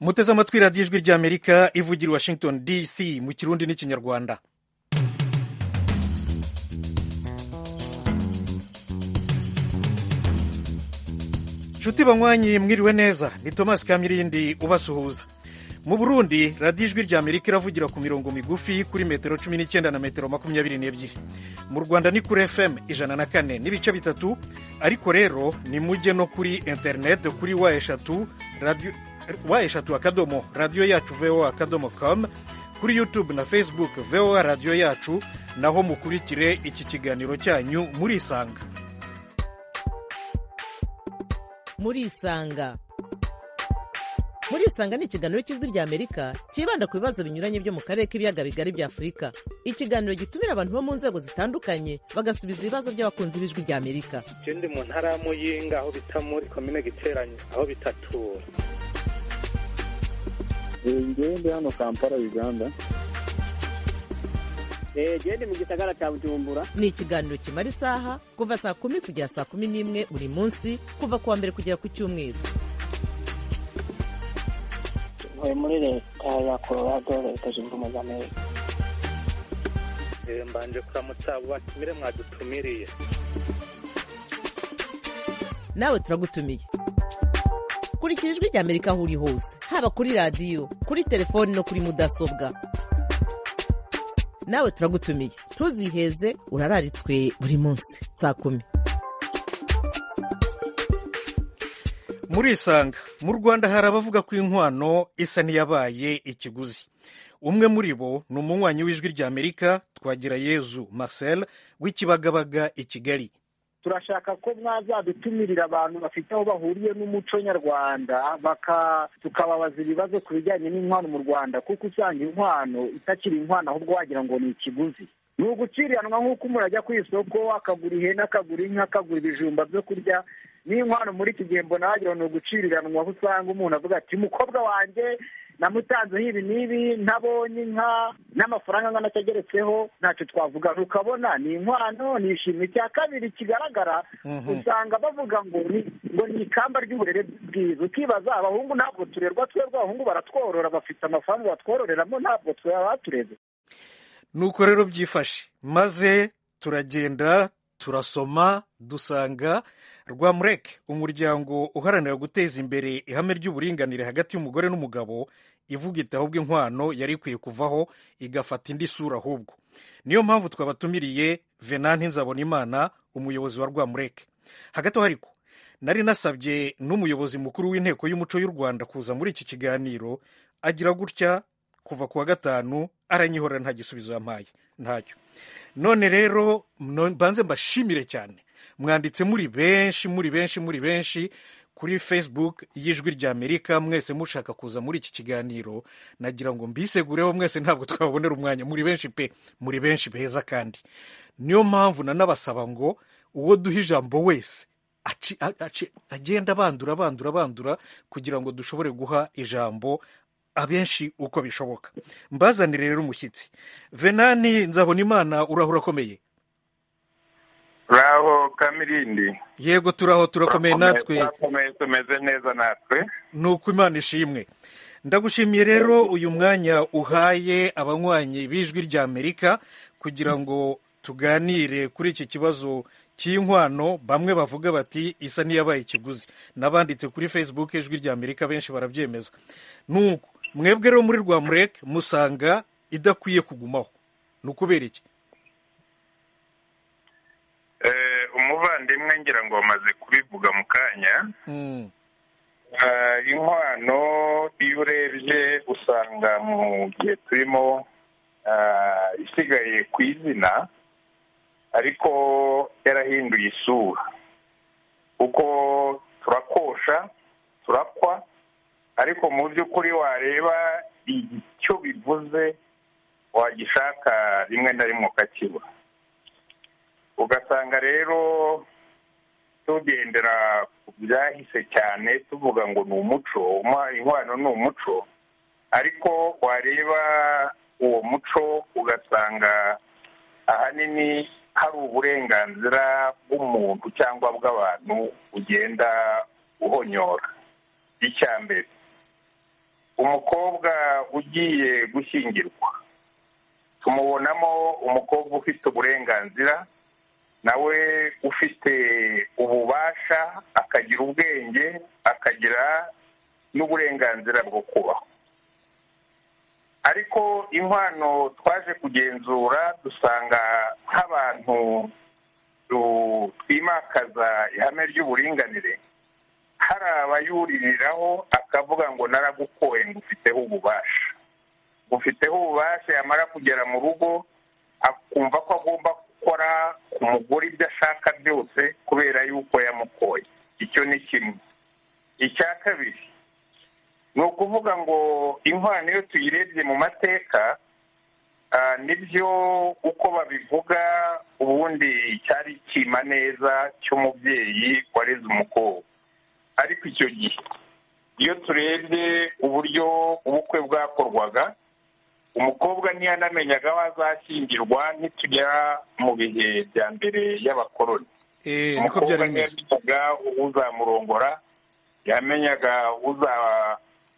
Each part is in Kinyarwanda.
muteze amatwi radiyo ijwi ry'amerika ivugira i washington dc mu kirundi n'ikinyarwanda nshuti banywanyi mwiriwe neza ni tomasi kamilindi ubasuhuza mu burundi radiyo ijwi rya amerika iravugira ku mirongo migufi kuri metero cumi n'icyenda na metero makumyabiri n'ebyiri mu rwanda ni kuri fm ijana na kane n'ibice bitatu ariko rero ni mujye no kuri interineti kuri wa eshatu radiyo wa eshatu akadomo radiyo yacu voa akadomo komu kuri yutube na facebook voa radiyo yacu naho mukurikire iki kiganiro cyanyu murisanga murisanga murisanga ni ikiganiro cy'ijwi rya amerika cyibanda ku bibazo binyuranye byo mu karere k'ibiyaga bigari bya afurika ikiganiro gitumira abantu bo mu nzego zitandukanye bagasubiza ibibazo by'abakunzi b'ijwi rya amerika je ndi mu ntara ya muyinga aho bita muri komine giteranyo aho bitatura ngewe ndi hano kampala uganda gende mu gisagara cya bujumbura ni ikiganiro kimara isaha kuva saa kumi kugera saa kumi n'imwe buri munsi kuva ku wa mbere kugera ku cyumweru ntuye muri leta ya colorado leta zunze ubumwe za amerika Eh, mbanje kuramutsa abo batumire mwadutumiriye nawe turagutumiye kurikira ijwi rya amerika aho uri hose haba kuri radiyo kuri telefoni no kuri mudasobwa nawe turagutumiye ntuziheze urararitswe buri munsi saa kumi murisanga mu rwanda hari abavuga ko inkwano isa n'iyabaye ikiguzi umwe muri bo ni umunywanyi w'ijwi rya amerika twagira yezu marcel w'ikibagabaga i kigali turashaka ko mwazadutumirira abantu bafite aho bahuriye n'umuco nyarwanda baka tukababaza ibibazo ku bijyanye n'inkwano mu rwanda kuko usanga inkwano itakiri inkwano ahubwo wagira ngo ni ikiguzi ni uguciriranwa nk'uko umuntu ajya ku isoko akagura ihene akagura inka akagura ibijumba byo kurya n'inkwano muri iki gihe mbona wagira ngo ni uguciriranwa aho usanga umuntu avuga ati umukobwa wanjye namutanzeho ibi n'ibi ntabonye inka n'amafaranga angana atageretseho ntacyo twavuga ukabona ni inkwano ni ishimwe cya kabiri kigaragara usanga bavuga ngo ni ngo ni ikamba ry'uburere bwiza ukibaza abahungu ntabwo turerwa twebwe abahungu baratworora bafite amafaranga batwororeramo ntabwo twaba batureze nuko rero byifashe maze turagenda turasoma dusanga rwamureke umuryango uharanira guteza imbere ihame ry'uburinganire hagati y'umugore n'umugabo ivuga iti ahubwo inkwano yari ikwiye kuvaho igafata indi sura ahubwo niyo mpamvu twabatumiriye venanti nzabonimana umuyobozi wa rwamureke hagati aho ariko nari nasabye n'umuyobozi mukuru w'inteko y'umuco y'u rwanda kuza muri iki kiganiro agira gutya kuva ku wa gatanu aranyihorera nta gisubizo yampaye ntacyo none rero no- mbanze mbashimire cyane mwanditse muri benshi muri benshi muri benshi kuri facebook y'ijwi rya amerika mwese mushaka kuza muri iki kiganiro nagira ngo mbisegureho mwese ntabwo twabonera umwanya muri benshi pe muri benshi beza kandi niyo mpamvu nanabasaba ngo uwo duha ijambo wese aci- a- aci- agenda bandura bandura bandura kugira ngo dushobore guha ijambo abenshi uko bishoboka mbazanire rero umushyitsi venani nzabonimana urahura akomeye raho kamirindi yego turaho turakomeye natwe turakomeye tumeze neza natwe ni uko imana ishimwe ndagushimiye rero uyu mwanya uhaye abanywanyi b'ijwi rya amerika kugira ngo tuganire kuri iki kibazo cy'inkwano bamwe bavuga bati isa n'iyabaye ikiguzi n'abanditse kuri facebook ijwi rya amerika benshi barabyemeza nuko mwebwe rero muri rwamureke musanga idakwiye kugumaho ni ukubera iki Eh, umuvandimwe ngira ngo wamaze kubivuga mu kanya Mm, Eh, inkwano iyo urebye usanga mu gihe turimo eh, isigaye ku izina ariko yarahinduye isura kuko turakosha turakwa ariko mu by'ukuri wareba icyo bivuze wagishaka rimwe na rimwe ukakibura ugasanga rero tugendera ku byahise cyane tuvuga ngo ni umuco umwa- inkwano ni umuco ariko wareba uwo muco ugasanga ahanini hari uburenganzira bw'umuntu cyangwa bw'abantu ugenda uhonyora icya mbere umukobwa ugiye gushyingirwa tumubonamo umukobwa ufite uburenganzira nawe ufite ububasha akagira ubwenge akagira n'uburenganzira bwo kubaho ariko inkwano twaje kugenzura dusanga nk'abantu twimakaza ihame ry'uburinganire hari abayuririraho akavuga ngo naragukoye ngo ufiteho ububasha ufiteho ububasha yamara kugera mu rugo akumva ko agomba gukora ku mugore ibyo ashaka byose kubera yuko yamukoye icyo ni kimwe icya kabiri ni ukuvuga ngo inkwano iyo tuyirebye mu mateka nibyo uko babivuga ubundi cyari kima neza cy'umubyeyi wareze umukobwa ariko icyo gihe iyo turebye uburyo ubukwe bwakorwaga umukobwa ntiyanamenyaga aho azashyingirwa ntitujya mu bihe bya mbere y'abakoroni umukobwa ntiyamenyaga uzamurongora yamenyaga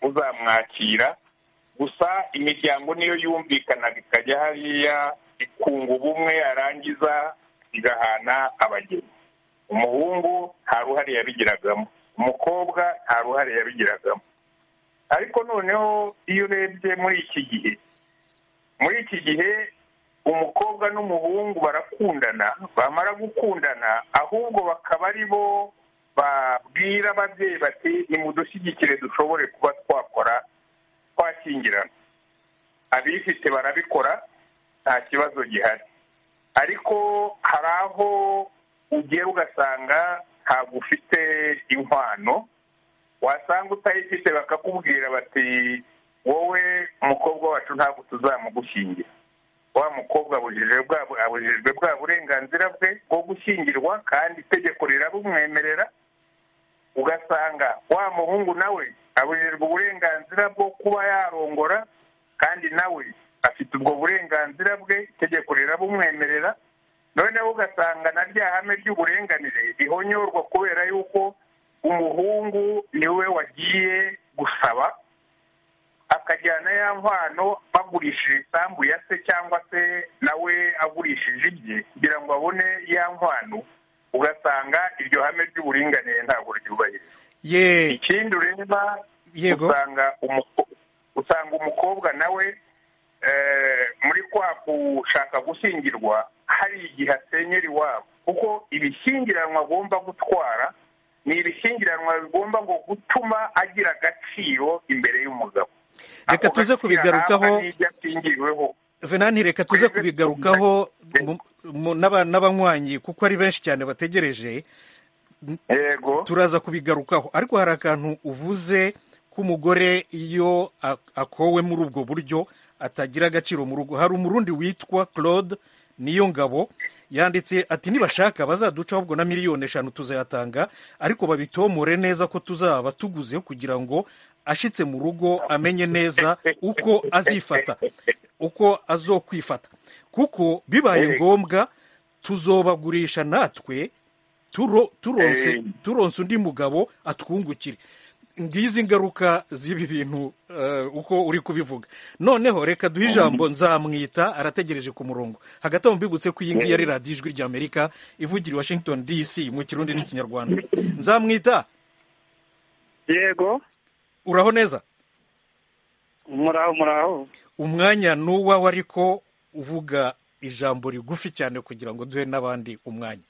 uzamwakira gusa imiryango niyo yumvikanaga ikajya hariya ikunga ubumwe yarangiza igahana abageni umuhungu nta ruhare yabigiragamo umukobwa nta ruhare yabigiragamo ariko noneho iyo urebye muri iki gihe muri iki gihe umukobwa n'umuhungu barakundana bamara gukundana ahubwo bakaba ari bo babwira ababyeyi bati nimudushyigikire dushobore kuba twakora twakingirana abifite barabikora nta kibazo gihari ariko hari aho ugiye ugasanga ntabwo ufite inkwano wasanga utayifite bakakubwira bati wowe umukobwa wacu ntabwo tuzamugushingira wa mukobwa abujijwe bwa burenganzira bwe bwo gushyingirwa kandi itegeko rirabumwemerera ugasanga wa muhungu nawe abujijwe uburenganzira bwo kuba yarongora kandi nawe afite ubwo burenganzira bwe itegeko rirabumwemerera noneho ugasanga na rya hame ry'uburenganire rihonyorwa kubera yuko umuhungu niwe wagiye gusaba akajyana ya nkwano bagurishije isambu ya se cyangwa se nawe agurishije ibye kugira ngo abone ya nkwano ugasanga iryo hame ry'uburinganire ntabwo ryubahirizwa ikindi ureba usanga usanga umukobwa nawe muri kwa gushaka gushyingirwa hari igihe asenyera iwabo kuko ibishyingiranwa agomba gutwara ni ibishyingiranwa bigomba ngo gutuma agira agaciro imbere y'umugabo reka tuze kubigarukaho venani reka tuze kubigarukaho n'abanywanyi kuko ari benshi cyane bategereje turaza kubigarukaho ariko hari akantu uvuze k'umugore iyo akowe muri ubwo buryo atagira agaciro mu rugo hari umurundi witwa claude niyo ngabo yanditse ati nibashaka bazaduca ahubwo na miliyoni eshanu tuzayatanga ariko babitomore neza ko tuzaba tuguze kugira ngo ashitse mu rugo amenye neza uko azifata uko azokwifata kuko bibaye ngombwa tuzobagurisha natwe turonse undi mugabo atwungukire ngizi ingaruka z'ibi bintu uko uri kubivuga noneho reka duhe ijambo nzamwita arategereje ku murongo hagati aho mbibutse ko iyi ngiyi ari radiyo ijwi ry'amerika ivugira i washington dc mu kirundi n'ikinyarwanda nzamwita yego uraho neza muraho muraho umwanya ni uwawe ariko uvuga ijambo rigufi cyane kugira ngo duhe n'abandi umwanya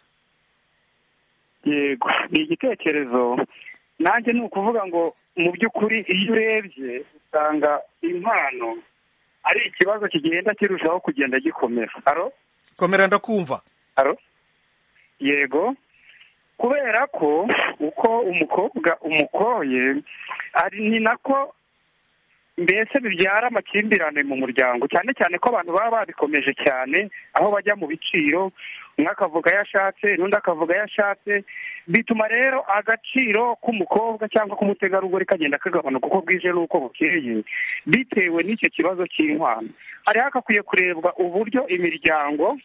yego ni igitekerezo nanjye ni ukuvuga ngo mu by'ukuri iyo urebye usanga impano ari ikibazo kigenda kirushaho kugenda gikomera aro komera ndakumva aro yego kubera ko uko umukobwa umukoye ari ni nako mbese bibyara amakimbirane mu muryango cyane cyane ko abantu baba babikomeje cyane aho bajya mu biciro umwe akavuga ayo ashatse n'undi akavuga ayo ashatse bituma rero agaciro k'umukobwa cyangwa k'umutegarugori kagenda kagabanuka uko bwije n'uko bukeye bitewe n'icyo kibazo cy'inkwano hariho hakakwiye kurebwa uburyo imiryango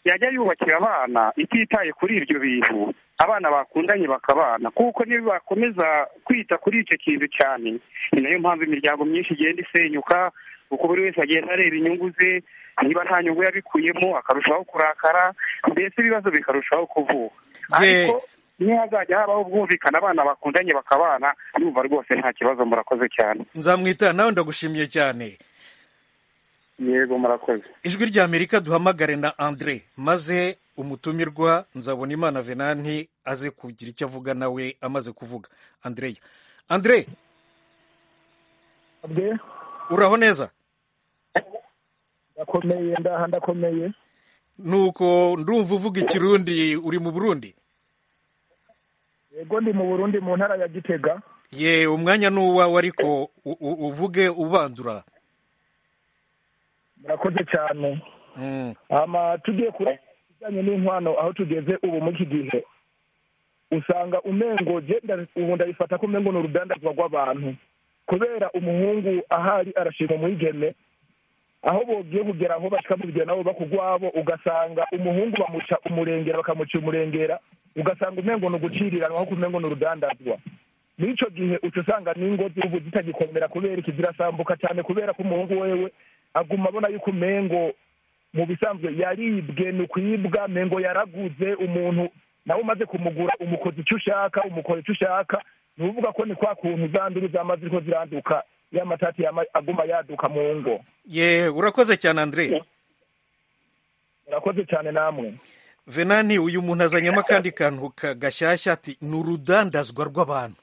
yajya yubakira abana ititaye kuri ibyo bintu abana bakundanye bakabana kuko niba bakomeza kwita kuri icyo kintu cyane ni nayo mpamvu imiryango myinshi igenda isenyuka kuko buri wese agenda areba inyungu ze niba nta nyungu yabikuyemo akarushaho kurakara mbese ibibazo bikarushaho kuvuka Ye- ariko ntihazajya habaho ubwumvikane abana bakundanye bakabana yumva rwose nta kibazo murakoze cyane nzamwita nawe ndagushimiye cyane yego murakoze ijwi rya amerika duhamagare na andre maze umutumirwa nzabona imana venanti aze kugira icyo avuga nawe amaze kuvuga andreya andre uraho neza ndakomeye ndaha ndakomeye nuko ndumva uvuga ikirundi uri mu burundi yego ndi mu burundi mu ntara ya gitega ye umwanya ni uwawe ariko u- u- uvuge ubandura murakoze cyane Mm. ama tugiye kure bijyanye n'inkwano aho tugeze ubu muri iki gihe usanga umengo je nda- ubu ndabifata ko umengo ni urudandazwa rw'abantu kubera umuhungu ahari arashima umwigeme aho bogiye kugera aho bashika mu bigero nabo bakugwabo ugasanga umuhungu bamuca umurengera bakamuca umurengera ugasanga umengo ni uguciriranwa ahubwo umengo ni urudandazwa muri icyo gihe uca usanga n'ingo z'ubu zitagikomera kubera iki zirasambuka cyane kubera ko umuhungu wewe aguma abona yuko umengo mu bisanzwe yaribwe ni ukwibwa mengo yaraguze umuntu nawe umaze kumugura umukoza icyo ushaka umukora icyo ushaka ni ukuvuga ko ni kwa kuntu zanduru zamaze ko ziranduka ya matati yama- aguma yaduka mu ngo ye urakoze cyane andre murakoze cyane namwe venani uyu muntu azanyemo akandi kantu ka- gashyashya ati ni urudandazwa rw'abantu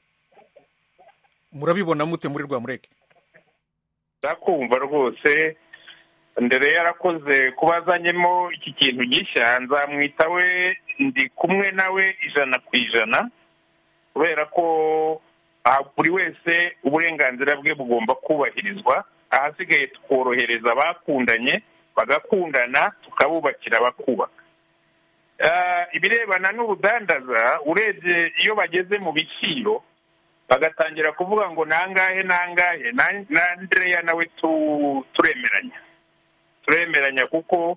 murabibona mute muri rwamureke ndakumva rwose ndere yarakoze kuba azanyemo iki kintu gishya nzamwita we ndi kumwe nawe ijana ku ijana kubera ko ah, buri wese uburenganzira bwe bugomba kubahirizwa ahasigaye tukorohereza abakundanye bagakundana tukabubakira bakubaka Ah, ibirebana n'ubudandaza urebye iyo bageze mu biciro bagatangira kuvuga ngo nangahe nangahe na- na Andrea nawe tu- turemeranya turemeranya kuko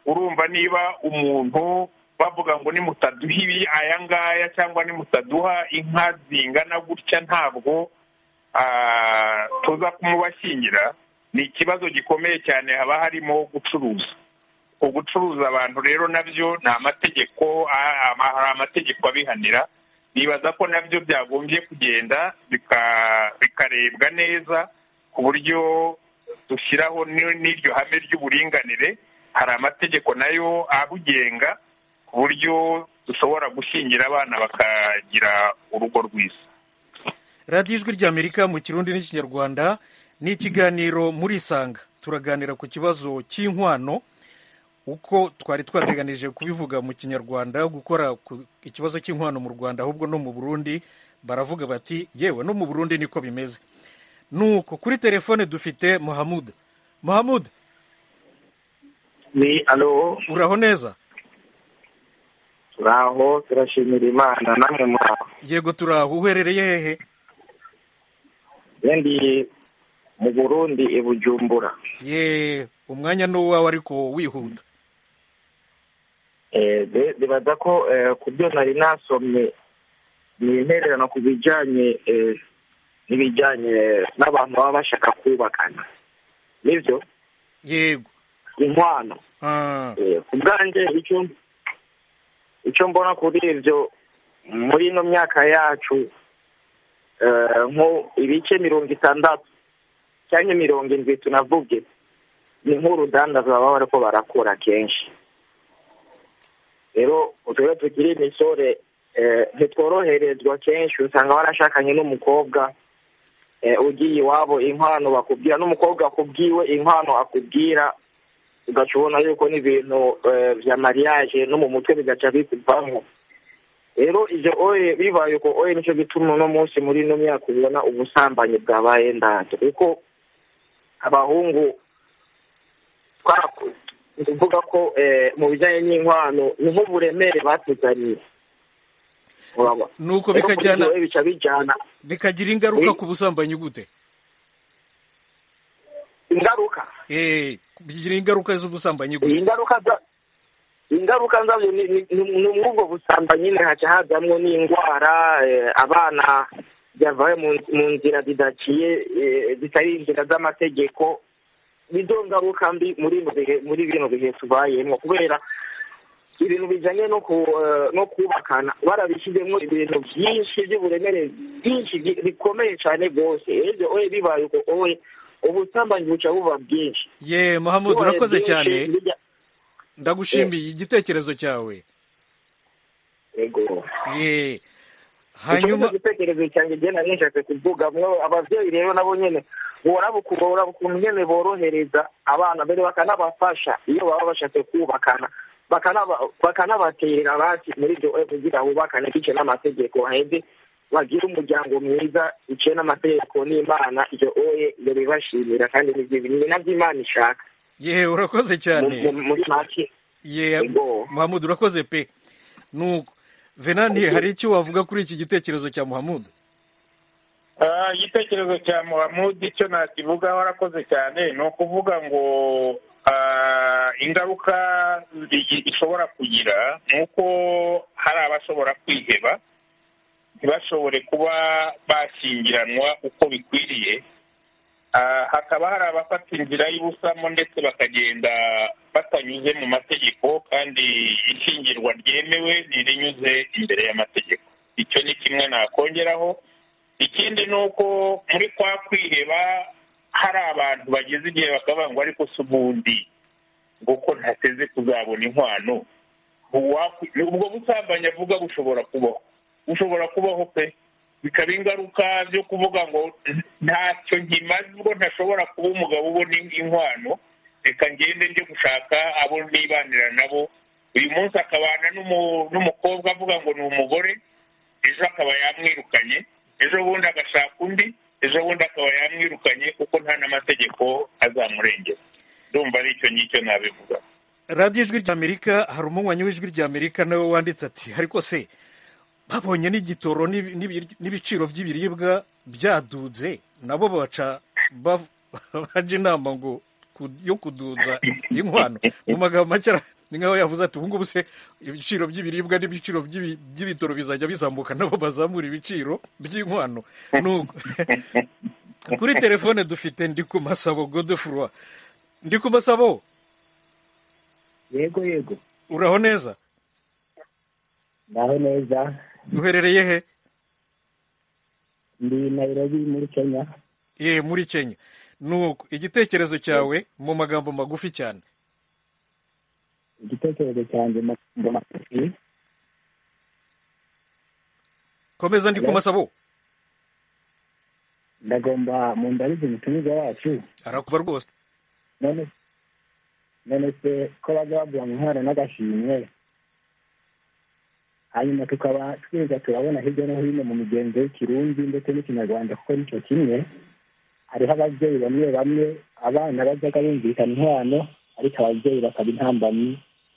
urumva niba umuntu bavuga ngo nimutaduha ibi aya ngaya cyangwa nimutaduha inka zingana gutya ntabwo ah, tuza kumubashyingira ni ikibazo gikomeye cyane haba harimo gucuruza ugucuruza abantu rero nabyo ni amategeko a- ama- hari amategeko abihanira nibaza ko nabyo byagombye kugenda bika- bikarebwa neza ku buryo dushyiraho ni- n'iryo hame ry'uburinganire hari amategeko nayo abugenga ku buryo dushobora gushyingira abana bakagira urugo rwiza radiyo ijwi rya amerika mu kirundi n'ikinyarwanda ni ikiganiro muri isanga turaganira ku kibazo cy'inkwano uko twari twateganije kubivuga mu kinyarwanda gukora ku- ikibazo cy'inkwano mu rwanda ahubwo no mu burundi baravuga bati yewe no mu burundi niko bimeze nuko kuri telefone dufite muhamuda muhamuda ni alo uraho neza turaho turashimira imana namwe muraho yego turaho uherereye hehe yendi mu burundi i bujumbura ye umwanya ni uwawe ariko wihuta Eh, be- bibaza ko eh, ku byo nari nasomye ni intererano ku bijyanye eh, n'ibijyanye n'abantu baba bashaka kubakana nibyo yego inkwano Ah, Eh, ku bwanjye icyo icyo mbona kuri ibyo muri ino myaka yacu eh, nko ibice mirongo itandatu cyangwa mirongo indwi tunavuge ni nk'urudanda baba bariko barakora kenshi rero utwo tukiri imisore eh, ntitworoherezwa kenshi usanga barashakanye n'umukobwa eh, ugiye iwabo inkwano bakubwira n'umukobwa akubwiwe inkwano akubwira ugaca ubona yuko n'ibintu eh, vya mariage no mu mutwe bigaca bikuvamo rero ivyo oye bibaye uko oye nico gituma uno munsi muri ino myaka ubona ubusambanyi bwabaye ndato kuko abahungu twaraku- ni ukuvuga ko eh, mu bijyanye n'inkwano ni nk'uburemere batuzaniye Urabona? nuko Rero kuri bikajyana ivyo bica bijyana bikagira ingaruka Oui. ku busambanyi gute ingaruka eh bigira ingaruka z'ubusambanyi iyi gute ngaruka za ingaruka zabyo ni muri ubwo busambo nyine haca hazamwo n'indwara abana bavaye mu nzira zidaciye zitari inzira z'amategeko nizo ngaruka mbi muri bino bihe tubayemo kubera ibintu bijyanye no kubakana barabishyizemo ibintu byinshi by'uburemere byinshi bikomeye cyane rwose ejo oye bibaye uko oye ubusambanyi buca buba bwinshi ye muhammud urakoze cyane ndagushimiye igitekerezo cyawe ye hanyuma igitekerezo cyanjye ngena nishatse kuvuga ababyeyi rero nabo nyine boraba ukuntu nyine borohereza abana mbere bakanabafasha iyo baba bashatse kubakana bakanabatera abasi muri ibyo kugira bubakane bice n'amategeko haheze bagira umuryango mwiza biciye n'amategeko n'imana ibyo oye ibyo bibashimira kandi ni nabyo imana ishaka yewe urakoze cyane muri make yewe muhamudu urakoze pe nuko venani hari icyo wavuga kuri iki gitekerezo cya muhamudu igitekerezo cya muhamudu icyo nakivugaho arakoze cyane ni ukuvuga ngo ingaruka ishobora kugira ni uko hari abashobora kwiheba ntibashobore kuba bashyingiranwa uko bikwiriye hakaba hari abafata inzira y'ubusamo ndetse bakagenda batanyuze mu mategeko kandi ishingirwa ryemewe ntirinyuze imbere y'amategeko icyo ni kimwe nakongeraho ikindi ni uko muri kwa kwiheba hari abantu bageze igihe bakavuga ngo ariko si ubundi kuko ntateze kuzabona inkwano ubwo busambanyi avuga bushobora kubaho bushobora kubaho pe bikaba ingaruka byo kuvuga ngo ntacyo nkimaze ubwo ntashobora kuba umugabo ubona inkwano reka ngende njye gushaka abo nibanira nabo uyu munsi akabana n'umukobwa avuga ngo ni umugore ejo akaba yamwirukanye ejo bundi agashaka undi ejo bundi akaba yamwirukanye kuko nta n'amategeko azamurengera ndumva ari icyo ngicyo nabivuga radiyo ijwi ry'amerika hari umunywanyi w'ijwi ry'amerika nawe wanditse ati ariko se babonye n'igitoro n'ibiciro by'ibiribwa byadudze nabo baca bajya inama ngo yo kuduza inkwano mu magambo make ni nkaho yavuze ati ubu ngubu se ibiciro by'ibiribwa n'ibiciro by'ibitoro bizajya bizamuka nabo bazamura ibiciro by'inkwano kuri telefone dufite ndi ku masabo godefurwa ndi ku masabo yego yego uraho neza ndaho neza uherereye he ndi Nairobi muri kenya ye muri kenya nuko igitekerezo cyawe mu magambo magufi cyane igitekerezo cyanjye mu magambo magufi komeza ndi kumasabo ndagomba mu ndabizi umutumiza wacu arakuba rwose none se ko bajya baguha inkwano n'agashimwe hanyuma tukaba tweza turabona hirya no hino mu migenzo y'ikirundi ndetse n'ikinyarwanda kuko nicyo kimwe hariho ababyeyi bamwe bamwe abana bajyaga bumvikana inkwano ariko ababyeyi bakaba intambanyi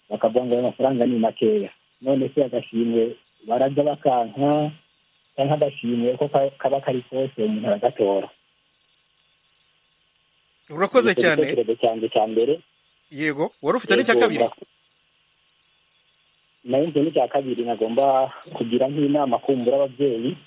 bakavuga ngo ayo mafaranga ni makeya none se agashimwe barajya bakanka cyangwa agashimwe ko kaba kari kose umuntu aragatora urakoze cyane igitekerezo cyanjye cya mbere yego wari ufite n'icya kabiri nayo ni cya kabiri nagomba kugira nk'inama kumbura ababyeyi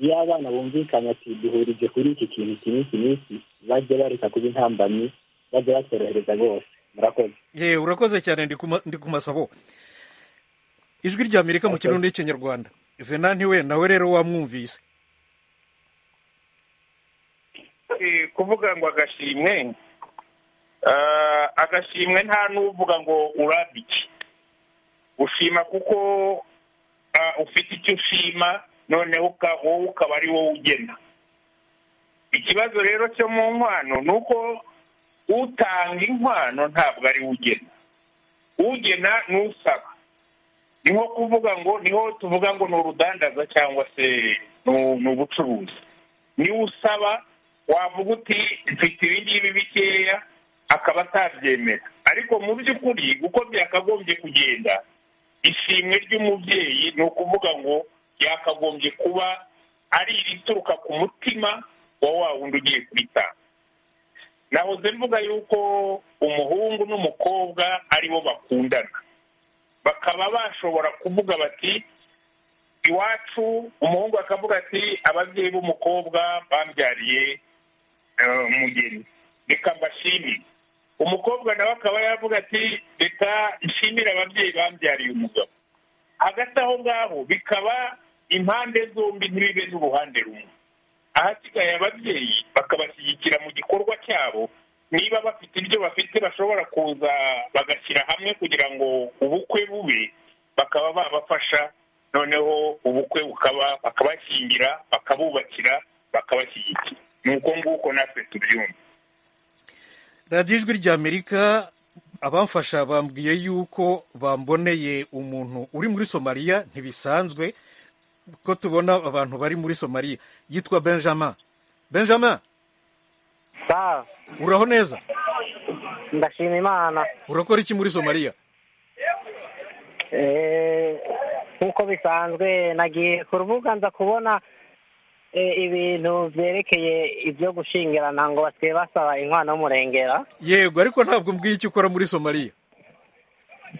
iyo abana bumvikanye ati duhurije kuri iki kintu iki n'iki n'iki bajye bareka kuba intambamyi bajye batorohereza bose murakoze yewe urakoze cyane ndi ku masabo ijwi rya amerika mu kirundi n'ikinyarwanda venanti we nawe rero wamwumvise kuvuga ngo agashimwe agashimwe nta n'uvuga ngo urambike ushima kuko ufite icyo ushima noneho wowe ukaba ari wowe ugena ikibazo rero cyo mu nkwano ni uko utanga inkwano ntabwo ari we ugena ugena ni usaba ni nko kuvuga ngo niho tuvuga ngo ni urudandaza cyangwa se ni ubucuruzi niwe usaba wavuga uti mfite ibi ngibi bikeya akaba atabyemera ariko mu by'ukuri uko byakagombye kugenda ishimwe ry'umubyeyi ni ukuvuga ngo yakagombye kuba ari irituruka ku mutima wa wa wundi ugiye kubitanga nahoze mvuga yuko umuhungu n'umukobwa aribo bakundana bakaba bashobora kuvuga bati iwacu umuhungu akavuga ati ababyeyi b'umukobwa bambyariye umugeni reka mbashimire umukobwa nawe akaba yavuga ati reka nshimire ababyeyi bambyariye umugabo hagati aho ngaho bikaba impande zombi ntibibe n'uruhande rumwe ahasigaye ababyeyi bakabashyigikira mu gikorwa cyabo niba bafite ibyo bafite bashobora kuza bagashyira hamwe kugira ngo ubukwe bube bakaba babafasha noneho ubukwe bukaba bakabashyingira bakabubakira bakabashyigikira ni uko nguko natwe tubyumva radiyo ijwi ry'amerika abamfasha bambwiye yuko bamboneye umuntu uri muri somaliya ntibisanzwe ko tubona abantu bari muri somaliya yitwa benjamin benjamin uraho neza ndashima imana urakora iki muri somaliya nk'uko bisanzwe nagiye ku rubuga nza kubona ibintu byerekeye ibyo gushyingirana ngo basigaye basaba inkwano y'umurengera yego ariko ntabwo mbwiye icyo ukora muri somaliya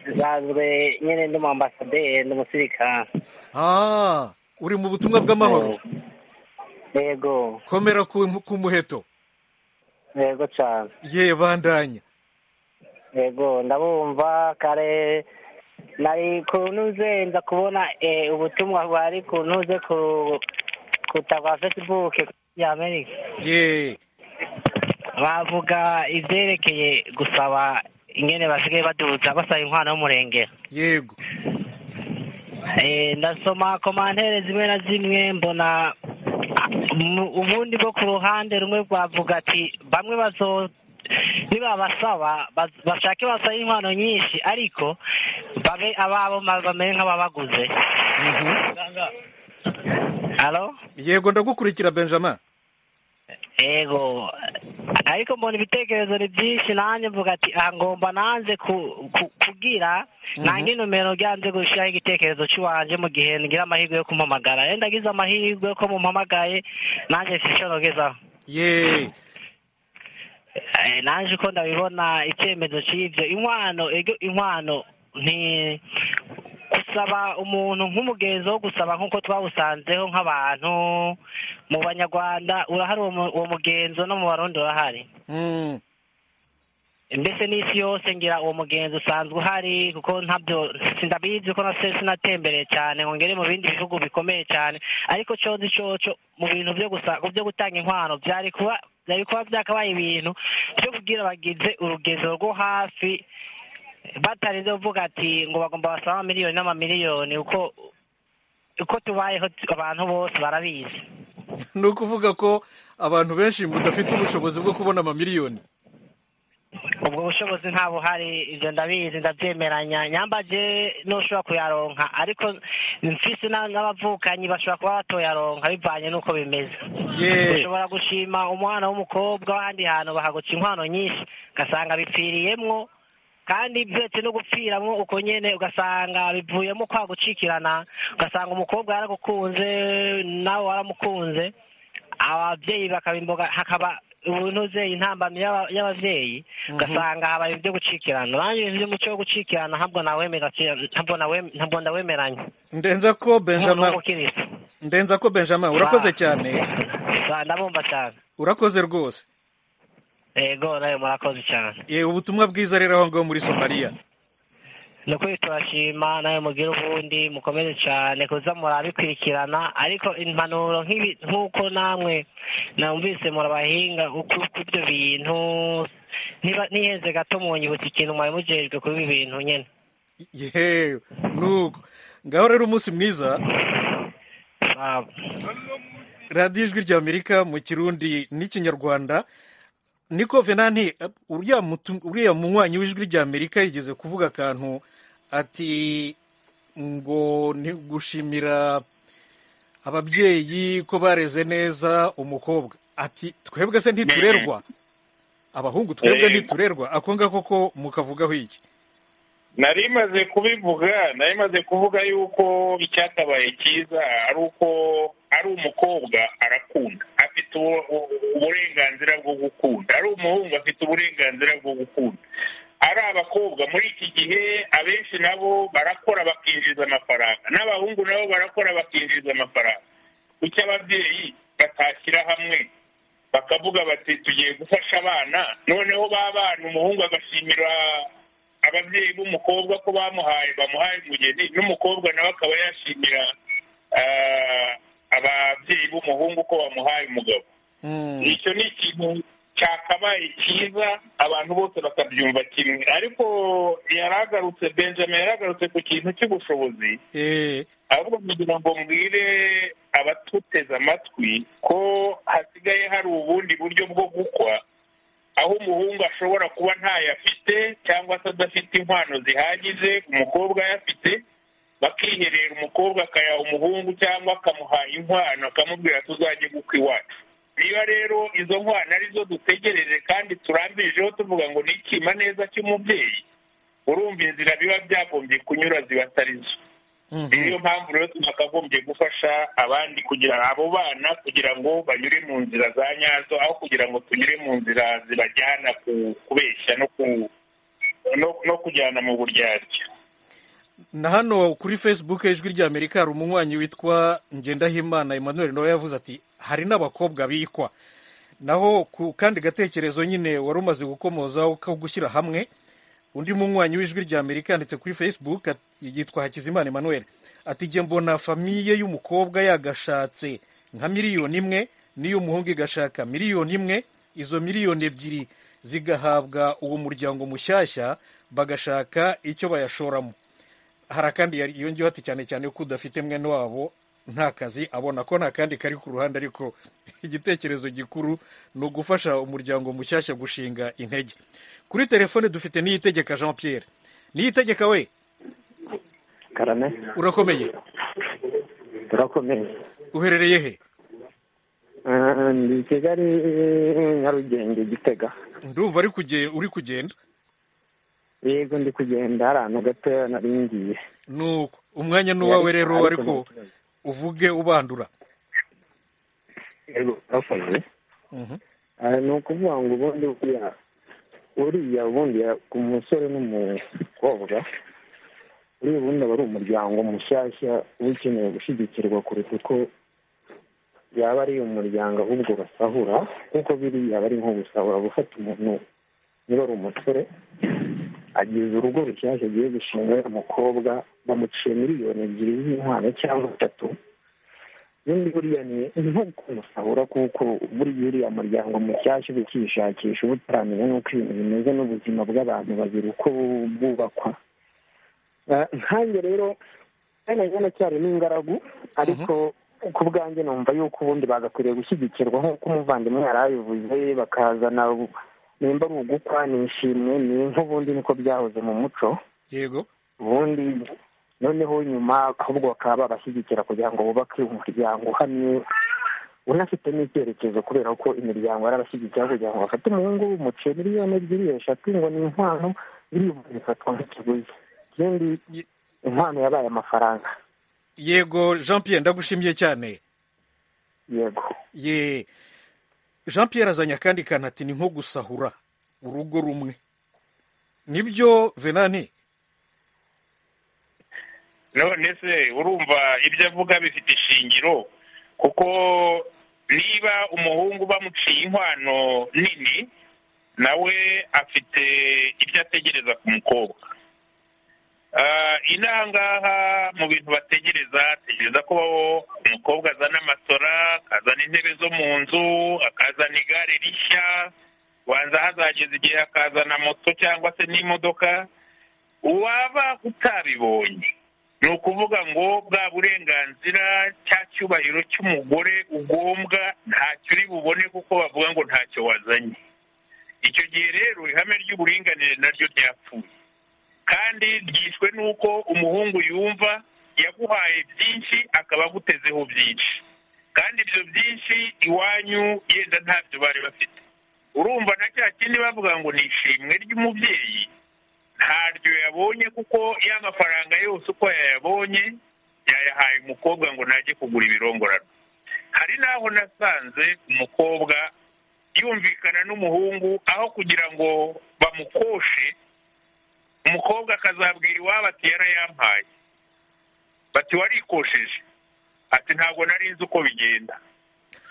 nsanzwe nyine ndi mu ambasaderi ndi umusirikare uri mu butumwa bw'amahoro yego komera ku muheto yego cyane ye bandanya yego ndabumva kare nari kuntuze nza kubona ubutumwa bwari kuntuze ku kutava facebook ya amerika ye bavuga ibyerekeye gusaba ingene basigaye baduza basaba inkwano y'umurengera yego ndasoma komantere zimwe na zimwe mbona ubundi bwo ku ruhande rumwe bwavuga ati bamwe bazo nibabasaba bashake basaba inkwano nyinshi ariko babe ababo bamere nk'ababaguze yego ndagukurikira benjamin yego ariko mbona ibitekerezo ni byinshi nanjye mvuga ati aha ngomba nanze kubwira nange nomero ryanze gushyiraho igitekerezo cy'iwanjye mu gihe ngira amahirwe yo kumpamagara rero ndagize amahirwe yo ko mumpamagaye nanjye mfite nogezaho yeee nanjye uko ndabibona icyemezo cy'ibyo inkwano inkwano ni gusaba umuntu nk'umugenzo wo gusaba nk'uko twawusanzeho nk'abantu mu banyarwanda urahari uwo mugenzo no mu barundi urahari mbese n'isi yose ngira uwo mugenzi usanzwe uhari kuko ntabyo ndabizi ko nase sinatembereye cyane ngo ngere mu bindi bihugu bikomeye cyane ariko cyozi cyoco mu bintu byo gusa byo gutanga inkwano byari kuba byari kuba byakabaye ibintu byo kubwira abagize urugendo rwo hafi batarinze kuvuga ati ngo bagomba basaba amamiliyoni n'amamiliyoni uko uko tubayeho abantu bose barabizi ni ukuvuga ko abantu benshi budafite ubushobozi bwo kubona amamiliyoni ubwo bushobozi nta buhari ibyo ndabizi ndabyemeranya nyambaje n'ushobora kuyaronka ariko mfise n'abavukanyi bashobora kuba batoyaronka bivanye n'uko bimeze ushobora gushima umwana w'umukobwa w'ahandi hantu bahaguca inkwano nyinshi ugasanga bipfiriyemwo kandi byetse no gupfiramo uko nyine ugasanga bivuyemo kwa gucikirana ugasanga umukobwa yaragukunze nawe waramukunze ababyeyi bakabimboga hakaba ubuntuze intambamyi y'ababyeyi ugasanga habaye ibyo gucikirana nanjye ibintu by'umuco wo gucikirana ntabwo ndawemeranya ndenza ko benjamin ndenza ko benjamin urakoze cyane ndabumva cyane urakoze rwose yego nawe murakoze cyane ubutumwa bwiza rero aho ngaho muri somaliya ni ukuri turashima nawe mubwira ubundi mukomeze cyane kuza murabikurikirana ariko impanuro nk'uko namwe namvise murabahinga ibyo bintu ntihenze gato munyibutse ikintu mwari mugejwe kuri ibi bintu nyine yewe nuko ngaho rero umunsi mwiza radiyo ijwi ry'amerika mu kirundi n'ikinyarwanda niko venanti uriya munywanyi w'ijwi ry'amerika yigeze kuvuga akantu ati ngo ni gushimira ababyeyi ko bareze neza umukobwa ati twebwe se ntiturerwa abahungu twebwe ntiturerwa ako ngako ko mukavugaho iki nari maze kubivuga nari maze kuvuga yuko icyakabaye cyiza ari uko ari umukobwa arakunda afite uburenganzira bwo gukunda ari umuhungu afite uburenganzira bwo gukunda ari abakobwa muri iki gihe abenshi nabo barakora bakinjiza amafaranga n'abahungu nabo barakora bakinjiza amafaranga kuki ababyeyi batashyira hamwe bakavuga bati tugiye gufasha abana noneho ba bana umuhungu agashimira ababyeyi b'umukobwa ko bamuhaye bamuhaye umugeni n'umukobwa nawe akaba yashimira ababyeyi b'umuhungu ko bamuhaye umugabo icyo ni ikintu cyakabaye cyiza abantu bose bakabyumva kimwe ariko yaragarutse benjamin yaragarutse ku kintu cy'ubushobozi ahubwo kugira ngo mbwire abatuteze amatwi ko hasigaye hari ubundi buryo bwo gukwa aho umuhungu ashobora kuba ntayo afite cyangwa se adafite inkwano zihagije umukobwa ayafite bakiherera umukobwa akayaha umuhungu cyangwa akamuha inkwano akamubwira tuzajye gukwa iwacu niba rero izo nkwano arizo dutegereje kandi turambirijeho tuvuga ngo ni ikima neza cy'umubyeyi urumva inzira biba byagombye kunyura ziba atari zo niyo mpamvu rero twakagombye gufasha abandi kugira abo bana kugira ngo banyure mu nzira za nyazo aho kugira ngo tunyure mu nzira zibajyana kubeshya no kujyana mu buryarya na hano kuri facebook ijwi rya amerika hari umunywanyi witwa ngendahimana emmanuel nawe yavuze ati hari n'abakobwa bikwa naho ku kandi gatekerezo nyine wari umaze gukomozaho ko gushyira hamwe undi munywanyi w'ijwi rya amerika yanditse kuri facebook yitwa hakizimana emmanuel ati jye mbona famiye y'umukobwa yagashatse nka miliyoni imwe n'iy'umuhungu igashaka miliyoni imwe izo miliyoni ebyiri zigahabwa uwo muryango mushyashya bagashaka icyo bayashoramo hari akandi yongeyeho ati cyane cyane ko udafite mwene wabo nta kazi abona ko nta kandi kari ku ruhande ariko igitekerezo gikuru ni ugufasha umuryango mushyashya gushinga intege kuri telefone dufite niyitegeka jean Pierre niyitegeka we karame urakomeye turakomeye uherereye he ni kigali nyarugenge gitega ndumva uri kugenda yego ndi kugenda hari ahantu gatoya nari ngiye nuko umwanya ni uwawe rero ariko uvuge ubandura yego urakoze ni ukuvuga ngo ubundi uriya ubundi ku musore n'umukobwa uriya ubundi aba ari umuryango mushyashya uba ukeneye gushyigikirwa kuruta uko yaba ari umuryango ahubwo basahura kuko biriya aba ari nko gusahura gufata umuntu niba ari umusore agize urugo rushyashya agiye gushinga umukobwa bamuciye miliyoni ebyiri z'inkwano cyangwa eshatu ubundi buriya ni nko kumusahura kuko buriya uriya muryango mushyashya uba ukishakisha uba utaramenya n'uko ibintu bimeze n'ubuzima bw'abantu babiri uko bwubakwa nkange rero cyari n'ingaragu ariko ku bwanjye numva yuko ubundi bagakwiriye gushyigikirwa nk'uko umuvandimwe yari abivuze bakazana nimba ari ugukwa nishimwe ni nk'ubundi niko byahoze mu muco yego ubundi noneho nyuma ahubwo bakaba babashyigikira kugira ngo bubake umuryango uhamye unafite n'icyerekezo kubera ko imiryango yarabashyigikira kugira ngo bafate umuhungu w'umuceri miliyoni ebyiri eshatu ngo ni inkwano biriya bifatwa nk'ikiguzi ikindi inkwano yabaye amafaranga yego jean Pierre ndagushimiye cyane yego ye jean Pierre azanye akandi kantu ati ni nko gusahura urugo rumwe nibyo venani none se urumva ibyo avuga bifite ishingiro kuko niba umuhungu bamuciye inkwano nini nawe afite ibyo ategereza ku mukobwa inangaha mu bintu bategereza ategereza ko umukobwa azana amatora akazana intebe zo mu nzu akazana igare rishya wanza hazageza igihe akazana moto cyangwa se n'imodoka waba utabibonye ni ukuvuga ngo bwa burenganzira cya cyubahiro cy'umugore ugombwa ntacyo uri bubone kuko bavuga ngo ntacyo wazanye icyo gihe rero ihame ry'uburinganire naryo ryapfuye kandi ryishwe n'uko umuhungu yumva yaguhaye byinshi akaba agutezeho byinshi kandi ibyo byinshi iwanyu yenda ntabyo bari bafite urumva na cya kindi bavuga ngo ni ishimwe ry'umubyeyi ntaryo yabonye kuko y'amafaranga yose uko yayabonye yayahaye umukobwa ngo najye kugura ibirongorano hari n'aho nasanze umukobwa yumvikana n'umuhungu aho kugira ngo bamukoshe umukobwa akazabwira iwabo ati yarayampaye bati warikosheje ati ntabwo nari nzi uko bigenda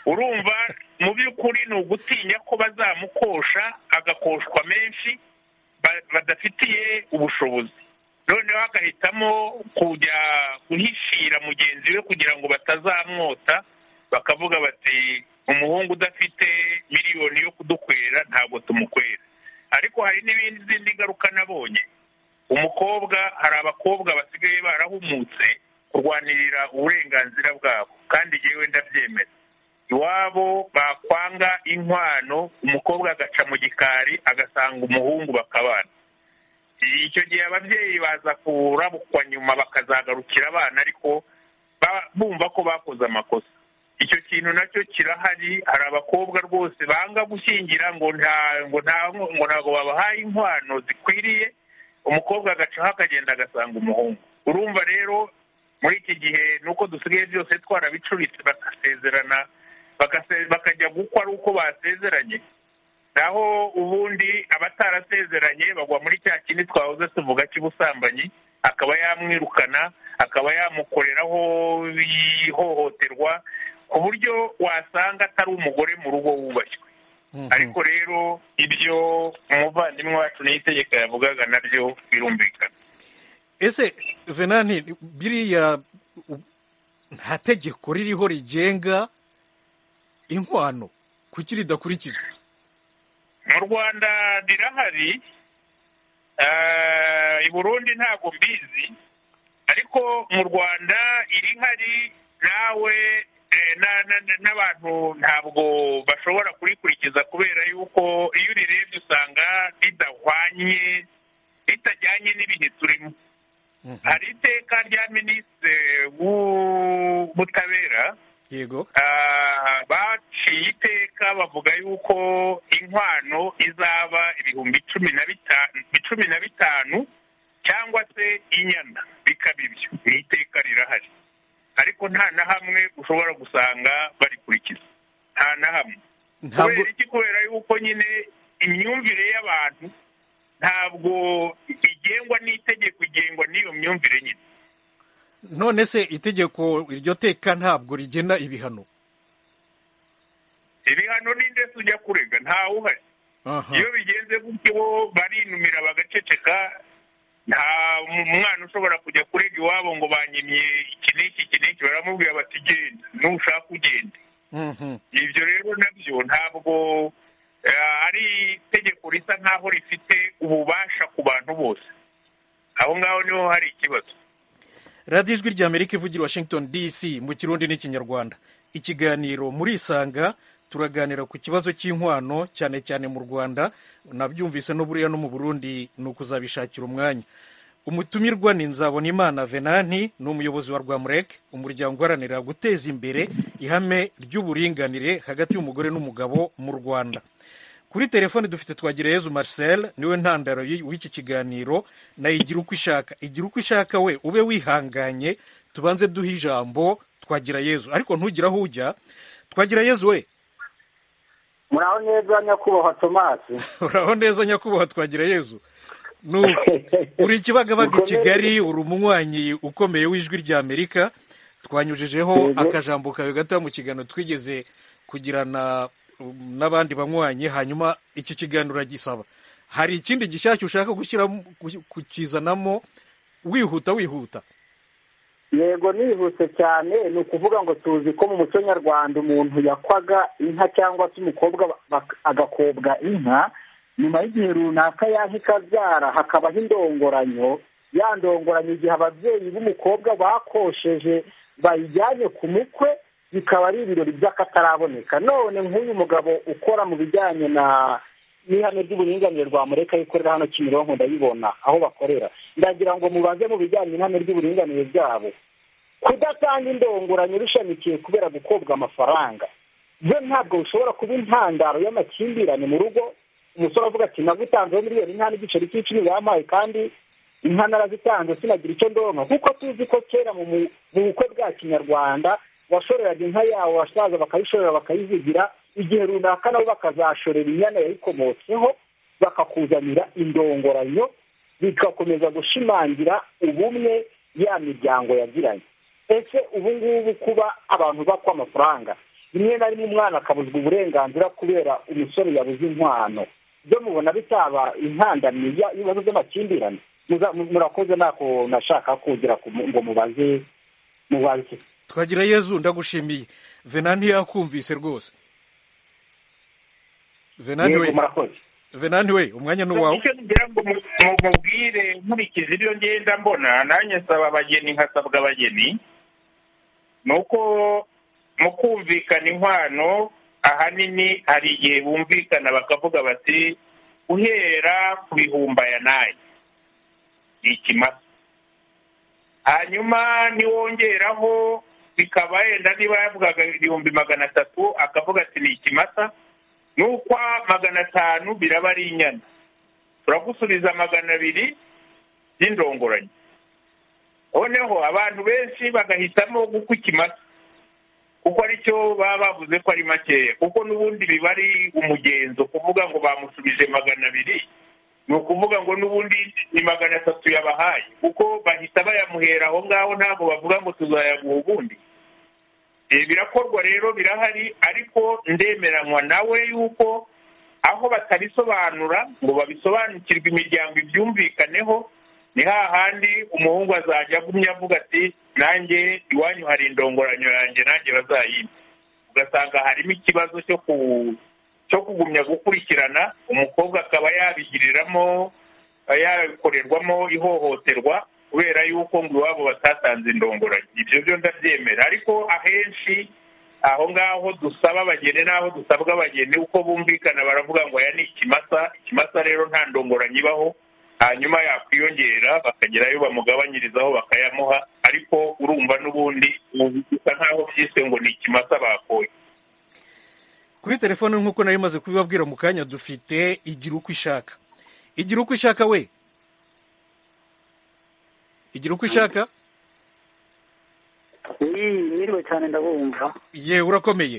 urumva mu by'ukuri ni ugutinya ko bazamukosha agakoshwa menshi ba- badafitiye ubushobozi noneho agahitamo kujya guhishira mugenzi we kugira ngo batazamwota bakavuga bati umuhungu udafite miliyoni yo kudukwera ntabwo tumukwera ariko hari n'ibindi zindi ngaruka nabonye umukobwa hari abakobwa basigaye barahumutse kurwanirira uburenganzira bwabo kandi yewe ndabyemera iwabo bakwanga inkwano umukobwa agaca mu gikari agasanga umuhungu bakabana icyo gihe ababyeyi baza kurabukwa nyuma bakazagarukira abana ariko ba- bumva ko bakoze amakosa icyo kintu nacyo kirahari hari abakobwa rwose banga gushyingira ngo nta ngo nta ngo ntabwo babahaye inkwano zikwiriye umukobwa agacaho akagenda agasanga umuhungu urumva rero muri iki gihe nuko dusigaye byose twarabicuritse bagasezerana bagase- bakajya gukwa ari uko basezeranye naho ubundi abatarasezeranye bagwa muri cya kindi twahoze tuvuga cy'ubusambanyi akaba yamwirukana akaba yamukoreraho ihohoterwa ku buryo wasanga atari umugore mu rugo wubashywe ariko rero ibyo umuvandimwe wacu n'itegeko yavugaga nabyo birumvikana ese venani biriya u- nta tegeko ririho rigenga inkwano kuki ridakurikizwa mu rwanda rirahari Eh, i burundi ntabwo mbizi ariko mu rwanda irihari nawe eh, na- na- na- n'abantu ntabwo bashobora kurikurikiza kubera yuko iyo urirebye usanga ridahwanye ritajyanye n'ibihe turimo hari iteka rya minisitiri w'ubutabera yego Ah, baciye iteka bavuga yuko inkwano izaba ibihumbi cumi na bitanu cumi na bitanu cyangwa se inyana bikaba ibyo ni iteka rirahari ariko nta na hamwe ushobora gusanga barikurikiza nta na hamwe ntabwo kubera iki kubera yuko nyine imyumvire y'abantu ntabwo igengwa n'itegeko igengwa n'iyo myumvire nyine none se itegeko iryo teka ntabwo rigena ibihano ibihano ni ndetse ujya kurega ntawuhari Aha. iyo bigenze gutyo barinumira bagaceceka nta mwana ushobora kujya kurega iwabo ngo banyimye iki n'iki iki n'iki baramubwira bati genda nushaka ugende Mhm. ibyo rero nabyo ntabwo eh, ari itegeko risa nk'aho rifite ububasha ku bantu bose aho ngaho niho hari ikibazo radiyo ijwi ry'amerika ivugira i washington dc mu kirundi n'ikinyarwanda ikiganiro muri isanga turaganira ku kibazo cy'inkwano cyane cyane mu rwanda nabyumvise no buriya no mu burundi ni ukuzabishakira umwanya umutumirwa ni nzabonimana venanti ni umuyobozi wa rwamurek umuryango uharanira guteza imbere ihame ry'uburinganire hagati y'umugore n'umugabo mu rwanda kuri telefone dufite twagireyezu marcel niwe ntandaro y'i- w'iki kiganiro nayo igira uko ishaka igira uko ishaka we ube wihanganye tubanze duhe ijambo twagira yezu ariko ntugire aho ujya twagira yezu we muraho neza nyakubahwa tomasi uraho neza nyakubahwa twagira yezu Nuko, uri ikibagabaga i kigali uri umunywanyi ukomeye w'ijwi ry'amerika twanyujijeho Yego. akajambo kawe gato mu kiganiro twigeze kugirana um, n'abandi banywanyi hanyuma iki kiganiro uragisaba hari ikindi gishyashya ushaka gushyiramo gu- kukizanamo wihuta wihuta yego nihuse cyane ni ukuvuga ngo tuzi ko mu muco nyarwanda umuntu yakwaga inka cyangwa se umukobwa bak- agakobwa inka nyuma y'igihe runaka yaje ikabyara hakabaho indongoranyo ya ndongoranyo igihe ababyeyi b'umukobwa bakosheje bayijyanye ku mukwe bikaba ari ibirori by'akataraboneka none nk'uyu mugabo ukora mu bijyanye na n'ihame ry'uburinganire rwa mureka yikorera hano kimironko ndabibona aho bakorera ndagira ngo mubaze mu bijyanye n'ihame ry'uburinganire byabo kudatanga indongoranyo bishamikiye kubera gukobwa amafaranga byo ntabwo bishobora kuba intandaro y'amakimbirane mu rugo umusore avuga ati nagutanzeho miliyoni inka n'igiceri cy'icumi yampaye kandi inka narazitanze sinagira icyo ndonka kuko tuzi ko kera mu mu bukwe bwa kinyarwanda washoreraga inka yawe abasaza bakayishorera bakayizigira igihe runaka nabo bakazashorera inyana yayikomotseho bakakuzanira indongoranyo bigakomeza gushimangira ubumwe ya miryango yagiranye ese ubu ngubu kuba abantu bakwa amafaranga rimwe na rimwe umwana akabuzwa uburenganzira kubera umusore yabuze inkwano byo mubona bitaba intandamye y'ibibazo by'amakimbirane murakoze ntako nashaka kugira ngo mubaze mubaze twagira yezu ndagushimiye venanti yakumvise rwose venanti we venanti we umwanya ni uwawe icyo ngira ngo mubwire nkurikiza ibyo ngenda mbona nanjye nsaba abageni nkasabwa abageni ni uko mu kumvikana inkwano ahanini hari igihe bumvikana bakavuga bati uhera ku bihumbi aya n'aya ni ikimasa hanyuma niwongeraho bikaba yenda niba yavugaga ibihumbi magana atatu akavuga ati ni ikimasa n'ukwa magana atanu biraba ari inyana turagusubiza magana abiri by'indongoranyo noneho abantu benshi bagahitamo gukwa ikimasa kuko aricyo baba bavuze ko ari makeya kuko n'ubundi biba ari umugenzo kuvuga ngo bamusubije magana abiri ni ukuvuga ngo n'ubundi ni magana atatu yabahaye kuko bahita bayamuhera aho ngaho ntabwo bavuga ngo tuzayaguha ubundi birakorwa rero birahari ariko ndemeranywa nawe yuko aho batabisobanura ngo babisobanukirwe imiryango ibyumvikaneho ni hahandi umuhungu azajya agumya avuga ati nanjye iwanyu hari indongoranyo yanjye nanjye bazayimba ugasanga harimo ikibazo cyo ku cyo kugumya gukurikirana umukobwa akaba yabigiriramo yabikorerwamo ihohoterwa kubera yuko ngo iwabo batatanze indongoranyo ibyo byo ndabyemera ariko ahenshi aho ngaho dusaba abageni n'aho dusabwa abageni uko bumvikana baravuga ngo aya ni ikimasa ikimasa rero nta ndongoranyo ibaho hanyuma yakwiyongera bakagerayo bamugabanyirizaho bakayamuha ariko urumva n'ubundi bisa nkaho byise ngo ni ikimasa bakoye kuri telefone nk'uko nari maze kubibabwira mu kanya dufite igira uko ishaka igira uko ishaka we igira uko ishaka mwiriwe cyane ndabumva yewe urakomeye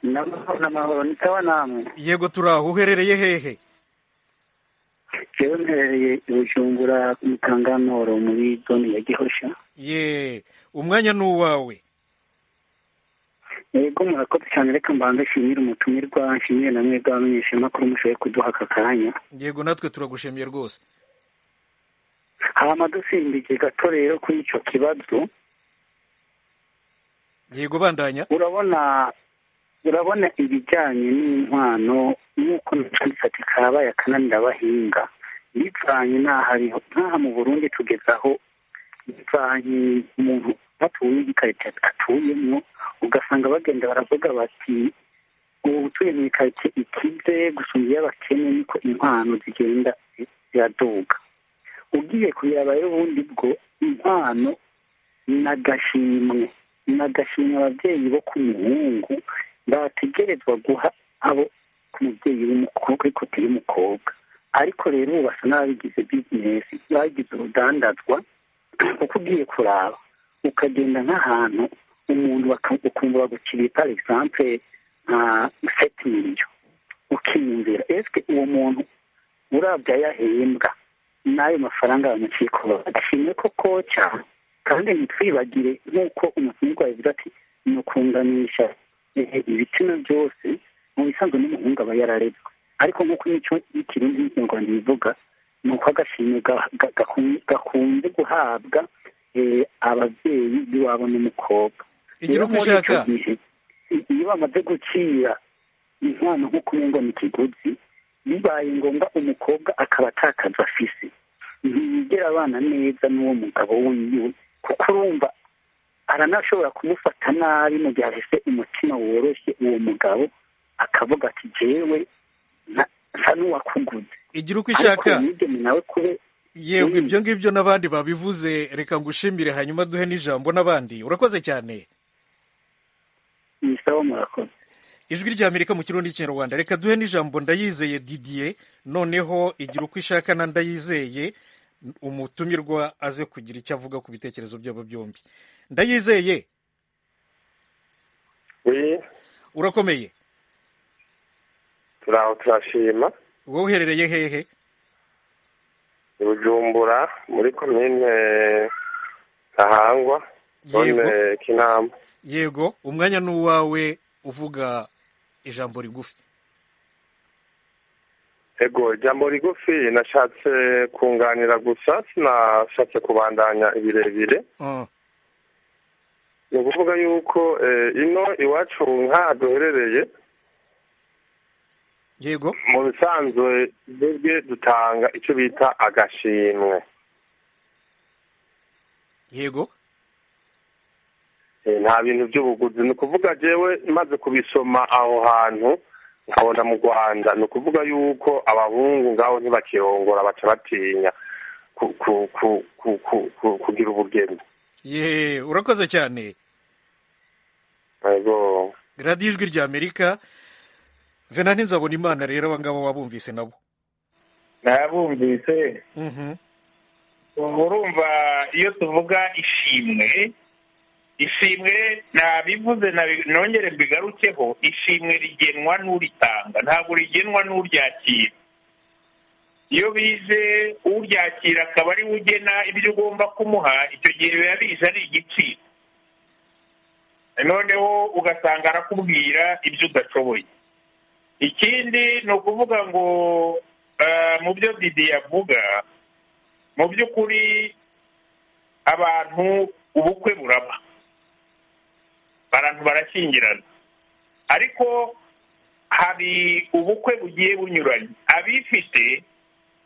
n'amahoro nitaba namwe yego turi aho uherereye hehe yewe mherereye i bujumbura mu kanganoro muri zone ya gihosha ye umwanya ni uwawe yego murakoze cyane reka mbanze nshimire umutumirwa nshimire na mwebwe abamenyeshamakuru mushoboye kuduha aka kanya yego natwe turagushimiye rwose hama dusimbije gato rero kuri icyo kibazo yego bandanya urabona urabona ibijyanye n'inkwano nk'uko nacanditse ati kabaye akananira abahinga bivanye n'ahariho nk'aha mu burundi tugezaho bivanye umuntu batuye igikarito atuyemo ugasanga bagenda baravuga bati ubu utuye mu ikaritsiye ikize gusumba iy'abakene niko inkwano zigenda ziraduga ugiye kubireba rero ubundi bwo inkwano ni agashimwe ni agashimwe ababyeyi bo ku muhungu bategerezwa guha abo ku mubyeyi w'umukobwa ariko utari umukobwa ariko rero ubu basa n'ababigize bizinesi bagize urudandazwa kuko ugiye kuraba ukagenda nk'ahantu umuntu ukumva bagukiriye pari egisampe nka seti miliyo ukiyumvira esike uwo muntu urabya yahembwa n'ayo mafaranga bamuciye kuba adashimye koko cyane kandi ntitwibagire nk'uko umuhungu yavuze ati ni ukunganisha ibitsina byose mu bisanzwe n'umuhungu aba yararezwe ariko nk'uko n'icyo ikirundi n'ikinyarwanda bivuga ni uko agashimwe gakunze guhabwa ababyeyi b'iwabo n'umukobwa igira uko ushaka iyo bamaze gukira inkwano nko kurenga ni ikiguzi bibaye ngombwa umukobwa akaba atakaza afise ntiyigera abana neza n'uwo mugabo wiwe kuko urumva aranashobora kumufata nabi mu gihe ahise umutima woroshye uwo mugabo akavuga ati jewe nsa n'uwakuguze igira uko ishaka nawe kube yego ibyo ngibyo n'abandi babivuze reka ngushimire hanyuma duhe n'ijambo n'abandi urakoze cyane ijwi rya amerika mu kirundi n'ikinyarwanda reka duhe n'ijambo ndayizeye didiye noneho igira uko ishaka na ndayizeye umutumirwa aze kugira icyo avuga ku bitekerezo byabo byombi ndayizeye urakomeye turaho turashima wowe uherereye hehe i bujumbura muri komine ntahangwa komine kinamba yego umwanya ni uwawe uvuga ijambo rigufi ego ijambo rigufi nashatse kunganira gusa sinashatse kubandanya ibirebire ni ukuvuga yuko ino iwacu nk'aha duherereye yego mu bisanzwe twebwe dutanga icyo bita agashimwe yego nta bintu by'ubuguzi ni ukuvuga yewe maze kubisoma aho hantu nkabona mu rwanda ni ukuvuga yuko abahungu ngaho ntibakirongora baca batinya kugira ubugeni yeee urakoze cyane radiyo ijwi rya amerika vena ntinzabona imana rero aba ngabo wabumvise nabo nabumvise urumva iyo tuvuga ishimwe ishimwe nabivuze nongere mbigarukeho ishimwe rigenwa n'uritanga ntabwo rigenwa n'uryakira iyo bize uryakira akaba ari we ugena ibyo ugomba kumuha icyo gihe biba biza ari igiciro noneho ugasanga arakubwira ibyo udashoboye ikindi ni ukuvuga ngo mu byo didi avuga mu by'ukuri abantu ubukwe buraba abantu barashyingirana ariko hari ubukwe bugiye bunyuranye abifite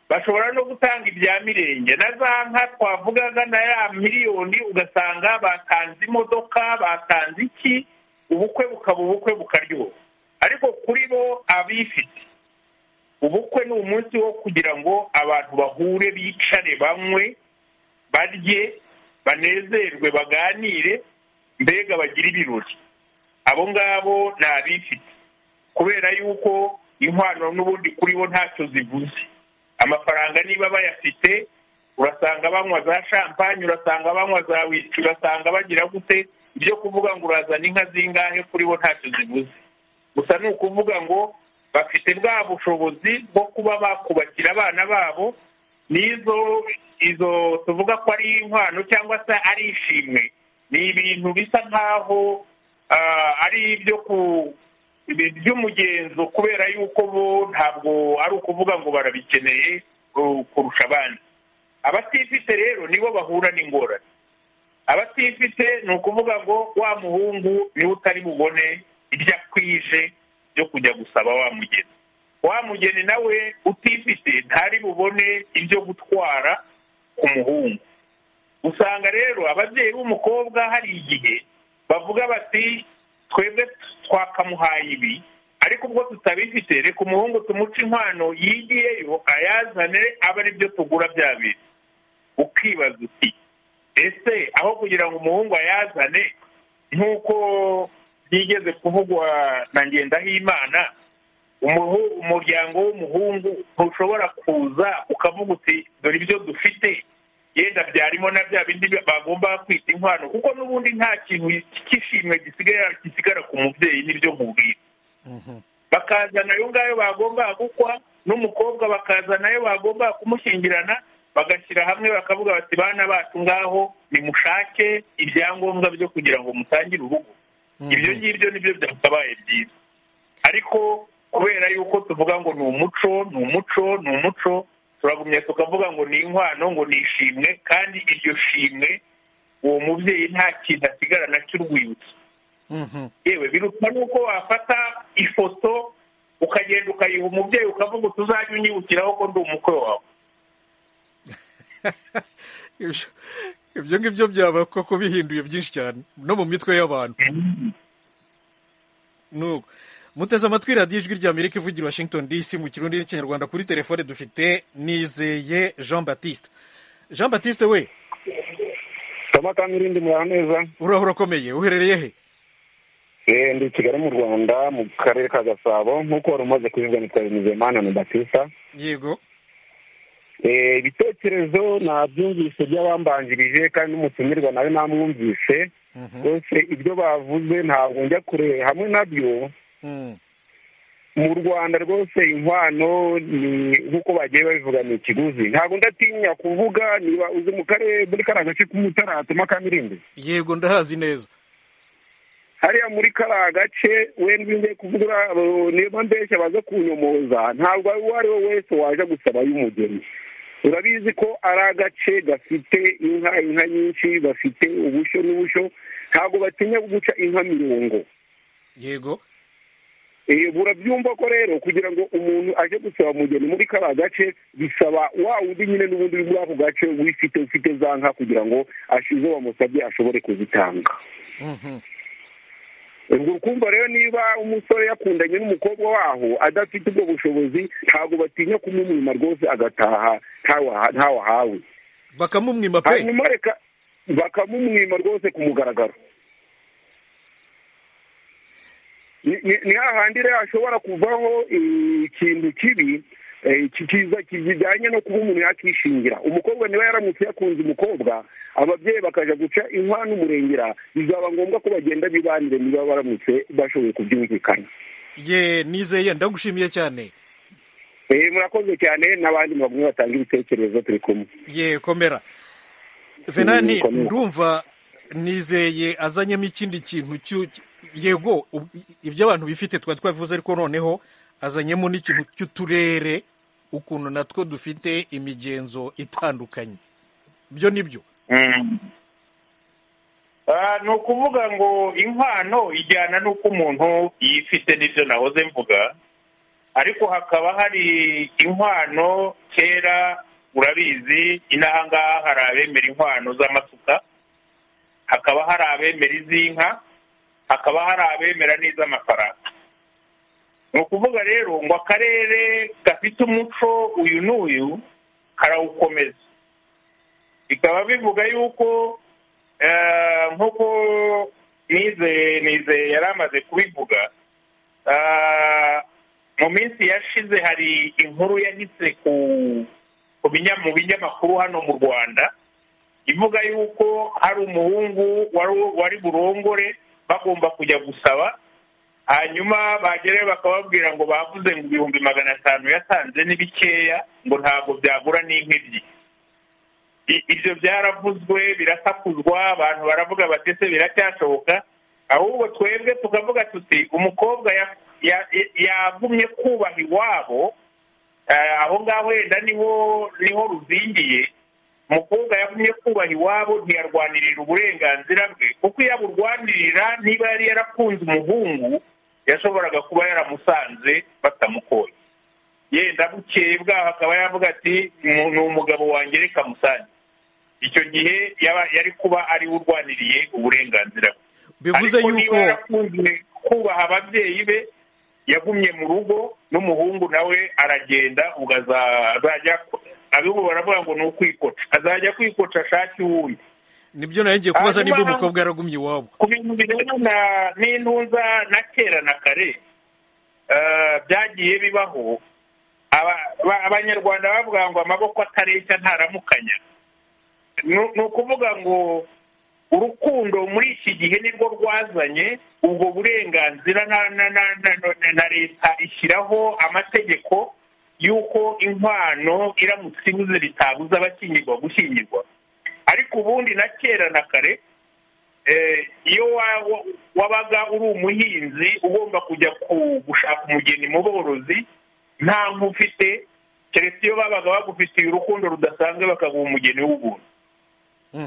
bashobora no gutanga ibya mirenge na za nka twavugaga na ya miliyoni ugasanga batanze imodoka batanze iki ubukwe bukaba ubukwe bukaryoha ariko kuri bo abifite ubukwe ni umunsi wo kugira ngo abantu bahure bicare banywe barye banezerwe baganire mbega bagira ibirori abo ngabo ni abifite kubera yuko inkwano n'ubundi kuri bo ntacyo zivuze amafaranga niba bayafite urasanga banywa za shampanye urasanga banywa za wici urasanga bagira gute ibyo kuvuga ngo urazana inka zingahe kuri bo ntacyo zivuze gusa ni ukuvuga ngo bafite bwa bushobozi bwo kuba bakubakira abana babo n'izo izo tuvuga ko ari inkwano cyangwa se ari ishimwe ni ibintu bisa nkaho ari ibyo ku by'umugenzo kubera yuko bo ntabwo ari ukuvuga ngo barabikeneye kurusha abandi abatifite rero nibo bahura n'ingorane abatifite ni ukuvuga ngo wa muhungu niwe utari bubone ibyo akwije byo kujya gusaba wa mugeni wa mugeni nawe utifite ntari bubone ibyo gutwara ku muhungu usanga rero ababyeyi b'umukobwa hari igihe bavuga bati twebwe twakamuhaye ibi ariko ubwo tutabifite reka umuhungu tumuca inkwano yigiyeyo ayazane aba ari byo tugura bya bintu ukibaza uti ese aho kugira ngo umuhungu ayazane nk'uko byigeze kuvugwa na ngendahimana umuryango w'umuhungu ntushobora kuza ukavuga uti dore ibyo dufite yenda byarimo na bya bindi bagomba kwita inkwano kuko n'ubundi nta kintu cy'ishimwe gisigara ku mubyeyi n'ibyo mubwira bakazana ayo ngayo bagomba gukwa n'umukobwa bakazana ayo bagomba kumushyingirana bagashyira hamwe bakavuga bati bana bacu ngaho nimushake ibyangombwa byo kugira ngo mutangire urugo ibyo ngibyo nibyo byakabaye byiza ariko kubera yuko tuvuga ngo ni umuco ni umuco ni umuco turagumya tukavuga ngo ni inkwano ngo ni ishimwe kandi iryo shimwe uwo mubyeyi nta kintu asigarana cy'urwibutso yewe biruta nuko wafata ifoto ukagenda ukayiha umubyeyi ukavuga utuzajya unyibukiraho ko ndi umukwe wawe ibyo ngibyo byaba koko bihinduye byinshi cyane no mu mitwe y'abantu nuko muteze amatwi radiyo ijwi rya amerika ivugira washington dc mu kirundi n'ikinyarwanda kuri telefone dufite nizeye jean batiste jean batiste we irindi muraho neza uraho urakomeye uherereye he ndi kigali mu rwanda mu karere ka gasabo nk'uko wari umaze kubivuga nitwa nizeye mana ni batista yego ibitekerezo nabyumvise by'abambanjirije kandi n'umutumirwa nawe namwumvise rwose ibyo bavuze ntabwo njya kure hamwe nabyo mu rwanda rwose inkwano ni nk'uko bagiye babivuga ni ikiguzi ntabwo ndatinya kuvuga niba uzi mu karere muri kariya gace k'umutara hatuma kamirindi yego ndahazi neza hariya muri kariya gace wenda iyo ugiye kuvuga niba mbeshya baza kunyomoza ntabwo uwo ari we wese waje gusaba y'umugeni urabizi ko ari agace gafite inka inka nyinshi bafite ubushyo n'ubushyo ntabwo batinya guca inka mirongo yego burabyumva ko rero kugira ngo umuntu aje gusaba umugeni muri kariya gace bisaba wa wundi nyine n'ubundi uri muri ako gace wifite ufite za nka kugira ngo izo bamusabye ashobore kuzitanga ubwo ukumva rero niba umusore yakundanye n'umukobwa waho adafite ubwo bushobozi ntabwo batinya kumumwima rwose agataha ntawahawe bakamumwima pe hanyuma reka bakamumwima rwose ku mugaragaro ni hahandi rero hashobora kuvaho ikintu kibi kiza kijyanye no kuba umuntu yakishingira umukobwa niba yaramutse yakunze umukobwa ababyeyi bakaja guca inka n'umurengera bizaba ngombwa ko bagenda bibanire niba baramutse bashoboye kubyumvikana ye nizeye ndagushimiye cyane murakoze cyane n'abandi bagumye batanga ibitekerezo turi kumwe ye komera venani ndumva nizeye azanyemo ikindi kintu yego ibyo abantu bifite twari twabivuze ariko noneho azanyemo n'ikintu cy'uturere ukuntu natwo dufite imigenzo itandukanye byo ni byo ni ukuvuga ngo impano ijyana n'uko umuntu yifite n'ibyo nahoze mvuga ariko hakaba hari inkwano kera urabizi inahangaha hari abemera inkwano z'amasuka hakaba hari abemera iz'inka hakaba hari abemera n'iz'amafaranga ni ukuvuga rero ngo akarere gafite umuco uyu n'uyu karawukomeza bikaba bivuga yuko nk'uko nize nize yari amaze kubivuga mu minsi yashize hari inkuru yahise mu binyamakuru hano mu rwanda ivuga yuko hari umuhungu wari burongore bagomba kujya gusaba hanyuma bagerayo bakababwira ngo bavuze ngo ibihumbi magana atanu yatanze ni bikeya ngo ntabwo byagura n'inkwi ibyo byaravuzwe birasakuzwa abantu baravuga bati ese biracyashoboka ahubwo twebwe tukavuga tuti umukobwa yagumye kubaha iwabo aho ngaho wenda niho niho ruzingiye umukobwa yagumye kubaha iwabo ntiyarwanirira uburenganzira bwe kuko iyo aburwanirira niba yari yarakunze umuhungu yashoboraga kuba yaramusanze batamukoye yenda bukeye bwaho akaba yavuga ati ni umugabo wanjye reka musange icyo gihe yari kuba ari we urwaniriye uburenganzira bwe ariko niba yarakunze kubaha ababyeyi be yagumye mu rugo n'umuhungu nawe aragenda ukazajya abibu baravuga ngo ni ukwikoca azajya kwikoca ashake uwundi nibyo nawe ngiye kubaza niba umukobwa yaragumye iwabo ku bintu birebana n'intuza na kera na kare byagiye bibaho abanyarwanda bavuga ngo amaboko atareshya ntaramukanya ni ukuvuga ngo urukundo muri iki gihe nirwo rwazanye ubwo burenganzira na leta ishyiraho amategeko y'uko inkwano iramutse ibuze bitabuza abakingirwa gushyingirwa ariko ubundi na kera na kare iyo wabaga uri umuhinzi ugomba kujya gushaka umugeni mu borozi nta ufite keretse iyo babaga bagufitiye urukundo rudasanzwe bakaguha umugeni w'ubuntu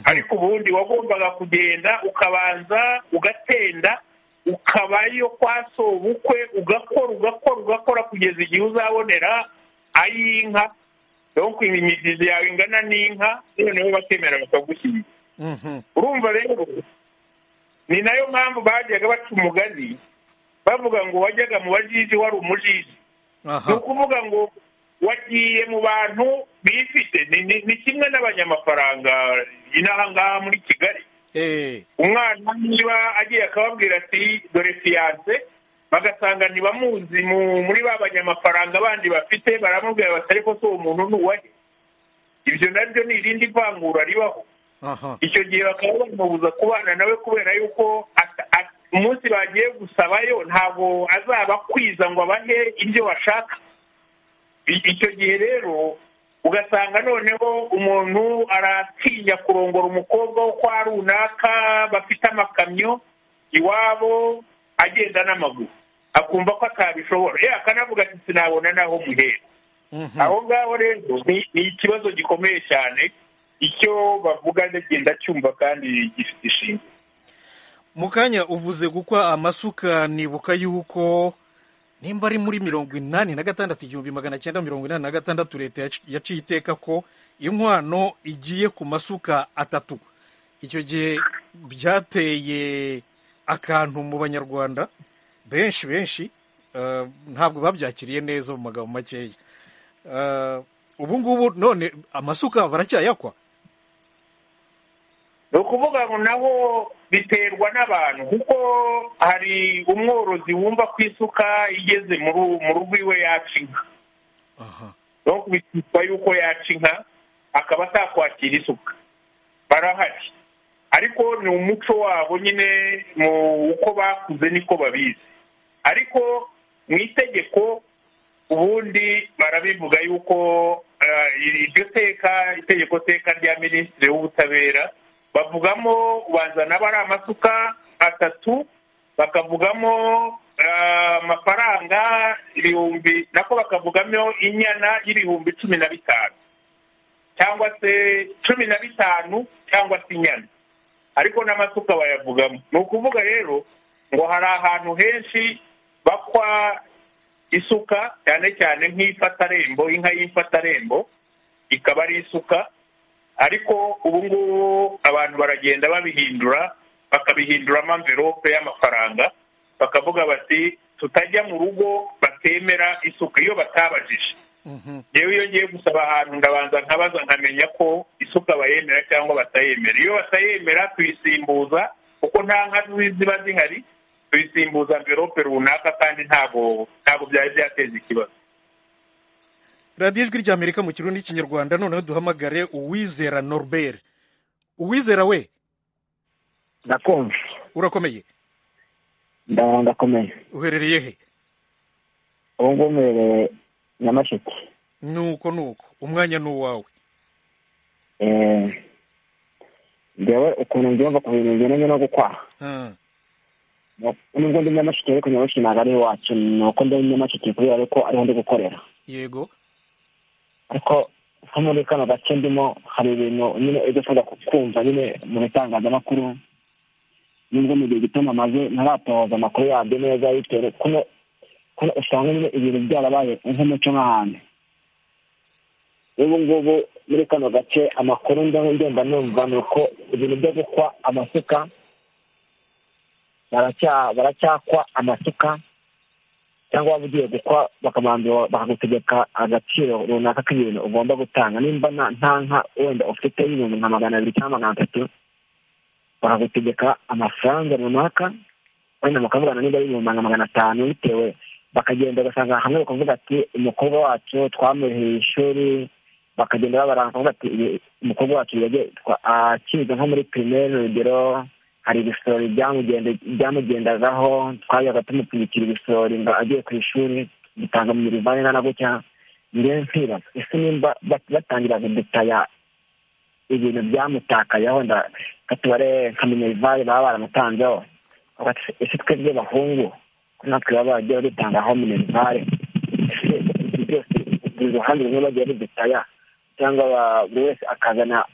ariko ubundi wagombaga kugenda ukabanza ugatenda ukabayo kwa sobukwe ugakora ugakora ugakora kugeza igihe uzabonera ay'inka donko imigezi yawe ingana n'inka noneho bakemera bakagushyira urumva rero ni nayo mpamvu bajyaga baca umugani bavuga ngo wajyaga mu bajiji wari umujiji ni ukuvuga ngo wagiye mu bantu bifite ni kimwe n'abanyamafaranga inahangaha muri kigali umwana niba agiye akababwira ati dore fiyanse bagasanga ntibamuzi muri ba banyamafaranga bandi bafite baramubwira bati ariko si uwo muntu ni uwahe ibyo nabyo ni irindi vangura ribaho icyo gihe bakaba bamubuza kubana nawe kubera yuko umunsi bagiye gusabayo ntabwo azaba akwiza ngo abahe ibyo bashaka icyo gihe rero ugasanga noneho umuntu aratinya kurongora umukobwa wo kwa runaka bafite amakamyo iwabo agenda n'amaguru akumva ko atabishobora ye akanavuga ati sinabona n'aho muhera aho ngaho rero ni ikibazo gikomeye cyane icyo bavuga ndagenda cyumva kandi gifite ishingiro mu kanya uvuze gukwa amasuka nibuka yuko nimba ari muri mirongo inani na gatandatu igihumbi magana cyenda mirongo inani na gatandatu leta yaciye iteka ko inkwano igiye ku masuka atatu icyo gihe byateye akantu mu banyarwanda benshi benshi ntabwo babyakiriye neza mu magambo makeya ubu ngubu none amasuka baracyayakwa ni ukuvuga ngo naho biterwa n'abantu kuko hari umworozi wumva ko isuka igeze mu rugo iwe yaca inka no kubitwa yuko yaca inka akaba atakwakira isuka barahari ariko ni umuco wabo nyine mu uko bakuze niko babizi ariko mu itegeko ubundi barabivuga yuko iryo teka itegeko teka rya minisitiri w'ubutabera bavugamo bazana aba ari amasuka atatu bakavugamo amafaranga ibihumbi nako bakavugamo inyana y'ibihumbi cumi na bitanu cyangwa se cumi na bitanu cyangwa se inyana ariko n'amasuka bayavugamo ni ukuvuga rero ngo hari ahantu henshi bakwa isuka cyane cyane nk'ifatarembo inka y'ifatarembo ikaba ari isuka ariko ubu ngubu abantu baragenda babihindura bakabihinduramo amverope y'amafaranga bakavuga bati tutajya mu rugo batemera isuka iyo batabajije yewe iyo ngiye gusaba ahantu ndabanza nkabaza nkamenya ko isuka bayemera cyangwa batayemera iyo batayemera tuyisimbuza kuko nta nka ziba zihari tuyisimbuza amverope runaka kandi ntabwo ntabwo byari byateza ikibazo radiyo ijwi ry'amerika mu kirundi n'ikinyarwanda noneho duhamagare uwizera norbert uwizera we ndakumva urakomeye ndakomeye uherereye he ubu ngubu mbereye nyamasheke nuko nuko umwanya ni uwawe ndeba ukuntu mbyumva ku bintu bigendanye no gukwaha nubwo ndi nyamasheke ariko nyamasheke ntabwo ari iwacu ni uko ndi nyamasheke kubera ko ariho ndi gukorera yego ariko nko muri kano gace ndimo hari ibintu nyine ibyo ushobora kumva nyine mu bitangazamakuru nubwo mu gihe gito namaze ntaratohoza amakuru yabyo neza bitewe kuno kuno usanga nyine ibintu byarabaye nk'umuco nk'ahantu n'ubu ngubu muri kano gace amakuru ndumva numva ni uko ibintu byo gukwa amasuka baracyakwa amasuka cyangwa waba ugiye gukwa bakabanza bakagutegeka agaciro runaka k'ibintu ugomba gutanga nimba nta nka wenda ufite y'ibintu nka magana abiri cyangwa magana atatu bakagutegeka amafaranga runaka wenda mukavugana niba ari ibihumbi magana atanu bitewe bakagenda ugasanga hamwe bakavuga ati umukobwa wacu twamuheye ishuri bakagenda babaranga bakavuga ati umukobwa wacu akiga nko muri pirimeri urugero hari ibisorori byamugendagaho twajyaga tumupfunyikira ibisorori ngo agiye ku ishuri dutanga mu mirivani na gutya njyewe nkibaza ese nimba batangira kudutaya ibintu byamutakayeho ndakatubare nka minerivare baba baramutanzeho ese twebwe bahungu ko natwe baba bagiye dutangaho minerivare ese ibyo byose uruhande rumwe bagiye badutaya cyangwa buri wese akazana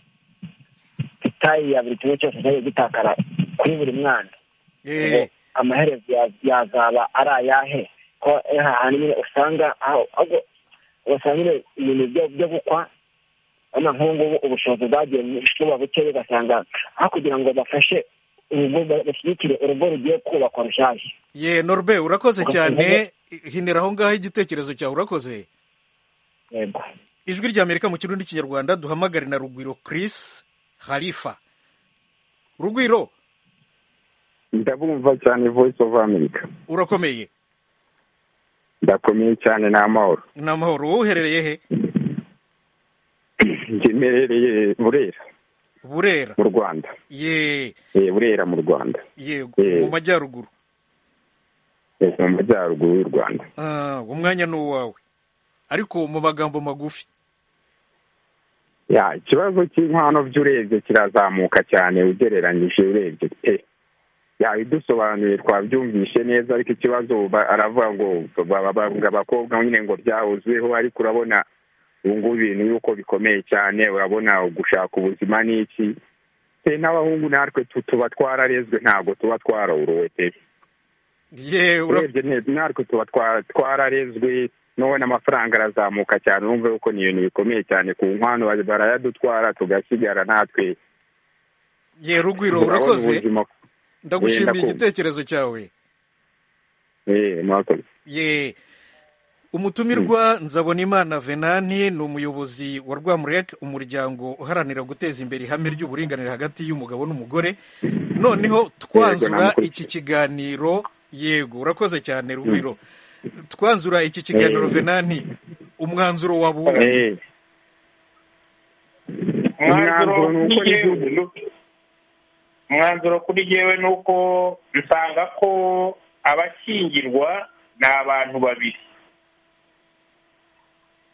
itayi ya buri kimwe cyose cyagiye gitakara kuri buri mwana amaherezo yazaba ari ayahe ko ahantu nyine usanga ugasanga nyine ibintu byo gukwa hano nk'ubu ngubu ubushobozi bwagiye buba buke ugasanga aho kugira ngo bafashe urugo bashyigikire urugo rugiye kubakwa rushyashya ye norbe urakoze cyane hinera aho ngaho igitekerezo cyawe urakoze yego ijwi ry'amerika mu kirundi n'ikinyarwanda duhamagare na rugwiro kirisi harifa rugwiro ndabumva cyane voice of america urakomeye ndakomeye cyane ni amahoro ni amahoro wowe uherereye he njye imerereye burera burera mu rwanda ye burera mu rwanda yego Eh. mu majyaruguru Eh, mu majyaruguru y'u rwanda Ah, uwo mwanya ni uwawe ariko mu magambo magufi ya ikibazo cy'inkwano by'urebye kirazamuka cyane ugereranyije urebye pe ya idusobanuye twabyumvishe neza ariko ikibazo ba- aravuga ngo ba- bavuga abakobwa nyine ngo byahuzweho ariko urabona ubu ngubu ibintu yuko bikomeye cyane urabona gushaka ubuzima ni iki pe n'abahungu natwe tu- tuba twararezwe ntabwo tuba twarorowe pe urebye neza natwe tuba twa- twararezwe nubona amafaranga arazamuka cyane urumva yuko ni ibintu bikomeye cyane ku nkwano bara- barayadutwara tugasigara natwe ye rugwiro Urabona urakoze ubuzima ndagushimiye Ndakumva. igitekerezo cyawe eh, murakoze ye umutumirwa nzabonimana venani ni umuyobozi wa rwamurek umuryango uharanira guteza imbere ihame ry'uburinganire hagati y'umugabo n'umugore noneho twanzura namukurikiye. iki kiganiro yego urakoze cyane rugwiro twanzura iki kiganiro Eh. venani umwanzuro wa buwe Eh, Umwanzuro ni uko n'igihugu- umwanzuro kuri yewe ni uko nsanga ko abashyingirwa ni abantu babiri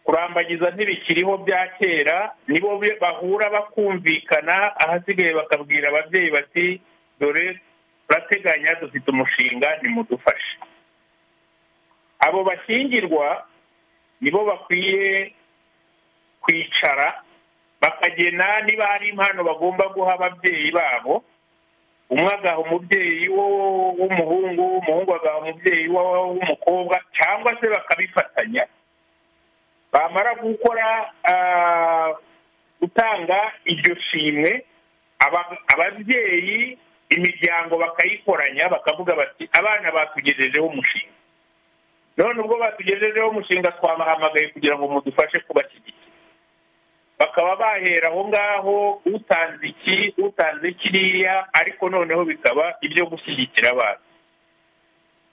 kurambagiza ntibikiriho bya kera nibo be- bahura bakumvikana ahasigaye bakabwira ababyeyi bati dore turateganya dufite umushinga nimudufashe abo bashyingirwa nibo bakwiye kwicara bakagena niba hari impano bagomba guha ababyeyi babo umwe agaha umubyeyi wo- w'umuhungu umuhungu agaha umubyeyi wo- w'umukobwa cyangwa se bakabifatanya bamara gukora ah, gutanga iryo shimwe aba- ababyeyi imiryango bakayikoranya bakavuga bati abana batugejejeho umushinga none ubwo batugejejeho umushinga twabahamagaye kugira ngo mudufashe kubashyigikira bakaba bahera aho ngaho utanze iki utanze kiriya ariko noneho bikaba ibyo gushyigikira abana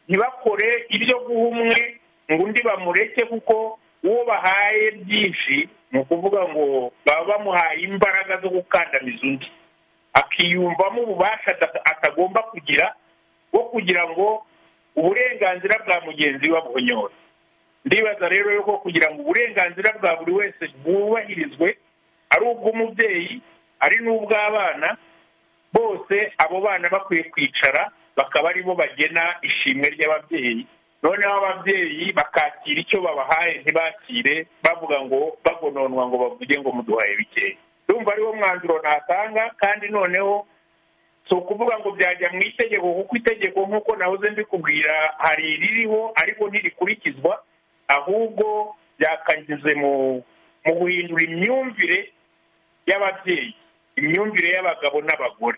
ntibakore ibyo guha umwe ngo undi bamureke kuko uwo bahaye byinshi ni ukuvuga ngo baba bamuhaye imbaraga zo gukandamiza undi akiyumvamo ububasha ata- atagomba kugira bwo kugira ngo uburenganzira bwa mugenzi we abuhonyore ndibaza rero yuko kugira ngo uburenganzira bwa buri wese bwubahirizwe ari ubw'umubyeyi ari n'ubw'abana bose abo bana bakwiye kwicara bakaba aribo bagena ishimwe ry'ababyeyi noneho ababyeyi bakakira icyo babahaye ntibakire bavuga ngo bagononwa ngo bavuge ngo muduhaye bikeya ndumva ariwo mwanzuro natanga kandi noneho si ukuvuga ngo byajya mu itegeko kuko itegeko nk'uko nahoze mbikubwira hari iririho ariko ntirikurikizwa ahubwo byakageze mu mu guhindura imyumvire y'ababyeyi imyumvire y'abagabo n'abagore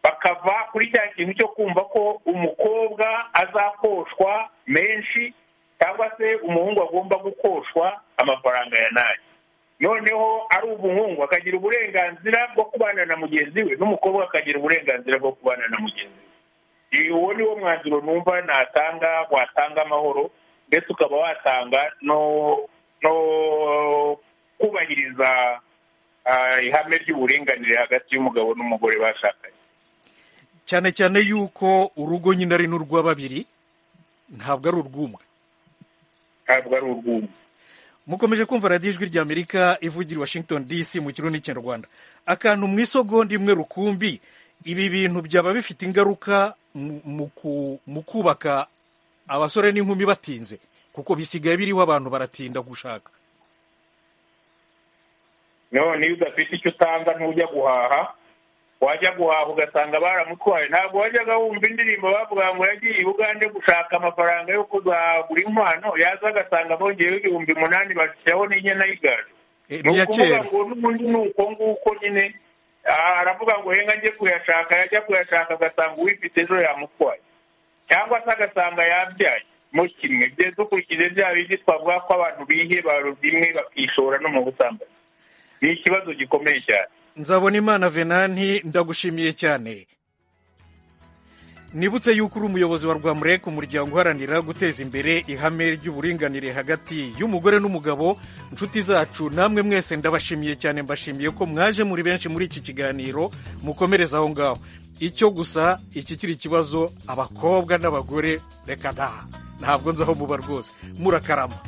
bakava kuri cya kintu cyo kumva ko umukobwa azakoshwa menshi cyangwa se umuhungu agomba gukoshwa amafaranga ya nayo noneho ari umuhungu akagira uburenganzira bwo kubana na mugenzi we n'umukobwa akagira uburenganzira bwo kubana na mugenzi we Ibi- uwo ni wo mwanzuro numva natanga watanga amahoro ndetse ukaba watanga no no kubahiriza ah, ihame ry'uburinganire hagati y'umugabo n'umugore bashakanye cyane cyane yuko urugo nyine ari n'urwa babiri ntabwo ari urw'umwe ntabwo ari urw'umwe mukomeje kumva radiyo ijwi rya amerika ivugira i washington dc mu kirundi n'ikinyarwanda akantu mu isogonda imwe rukumbi ibi bintu byaba bifite ingaruka mu- mu ku- mu kubaka abasore n'inkumi batinze kuko bisigaye biriho abantu baratinda gushaka none iyo udafite icyo utanga ntujya guhaha wajya guhaha ugasanga baramutwaye ntabwo wajyaga wumva indirimbo bavuga ngo yagiye i bugande gushaka amafaranga yo kuzagura inkwano yaza agasanga bongeyeho ibihumbi umunani bashyiraho n'inyana y'igare Eh, ni ni iya ukuvuga kera. ngo n'ubundi ni uko nguko nyine ah, aravuga ngo henga njye kuyashaka yajya kuyashaka agasanga uwifite ejo yamutwaye cyangwa se agasanga yabyaye mu kimwe bye dukurikije bya bindi twavuga ko abantu bihebaro bimwe bakishora no mu busambanyi ni ikibazo gikomeye cyane nzabona imana venanti ndagushimiye cyane nibutse yuko uri umuyobozi wa rwamurek umuryango uharanira guteza imbere ihame ry'uburinganire hagati y'umugore n'umugabo inshuti zacu namwe mwese ndabashimiye cyane mbashimiye ko mwaje muri benshi muri iki kiganiro mukomereza aho ngaho icyo gusa iki kiri ikibazo abakobwa n'abagore reka daha ntabwo nzi aho muba rwose murakarama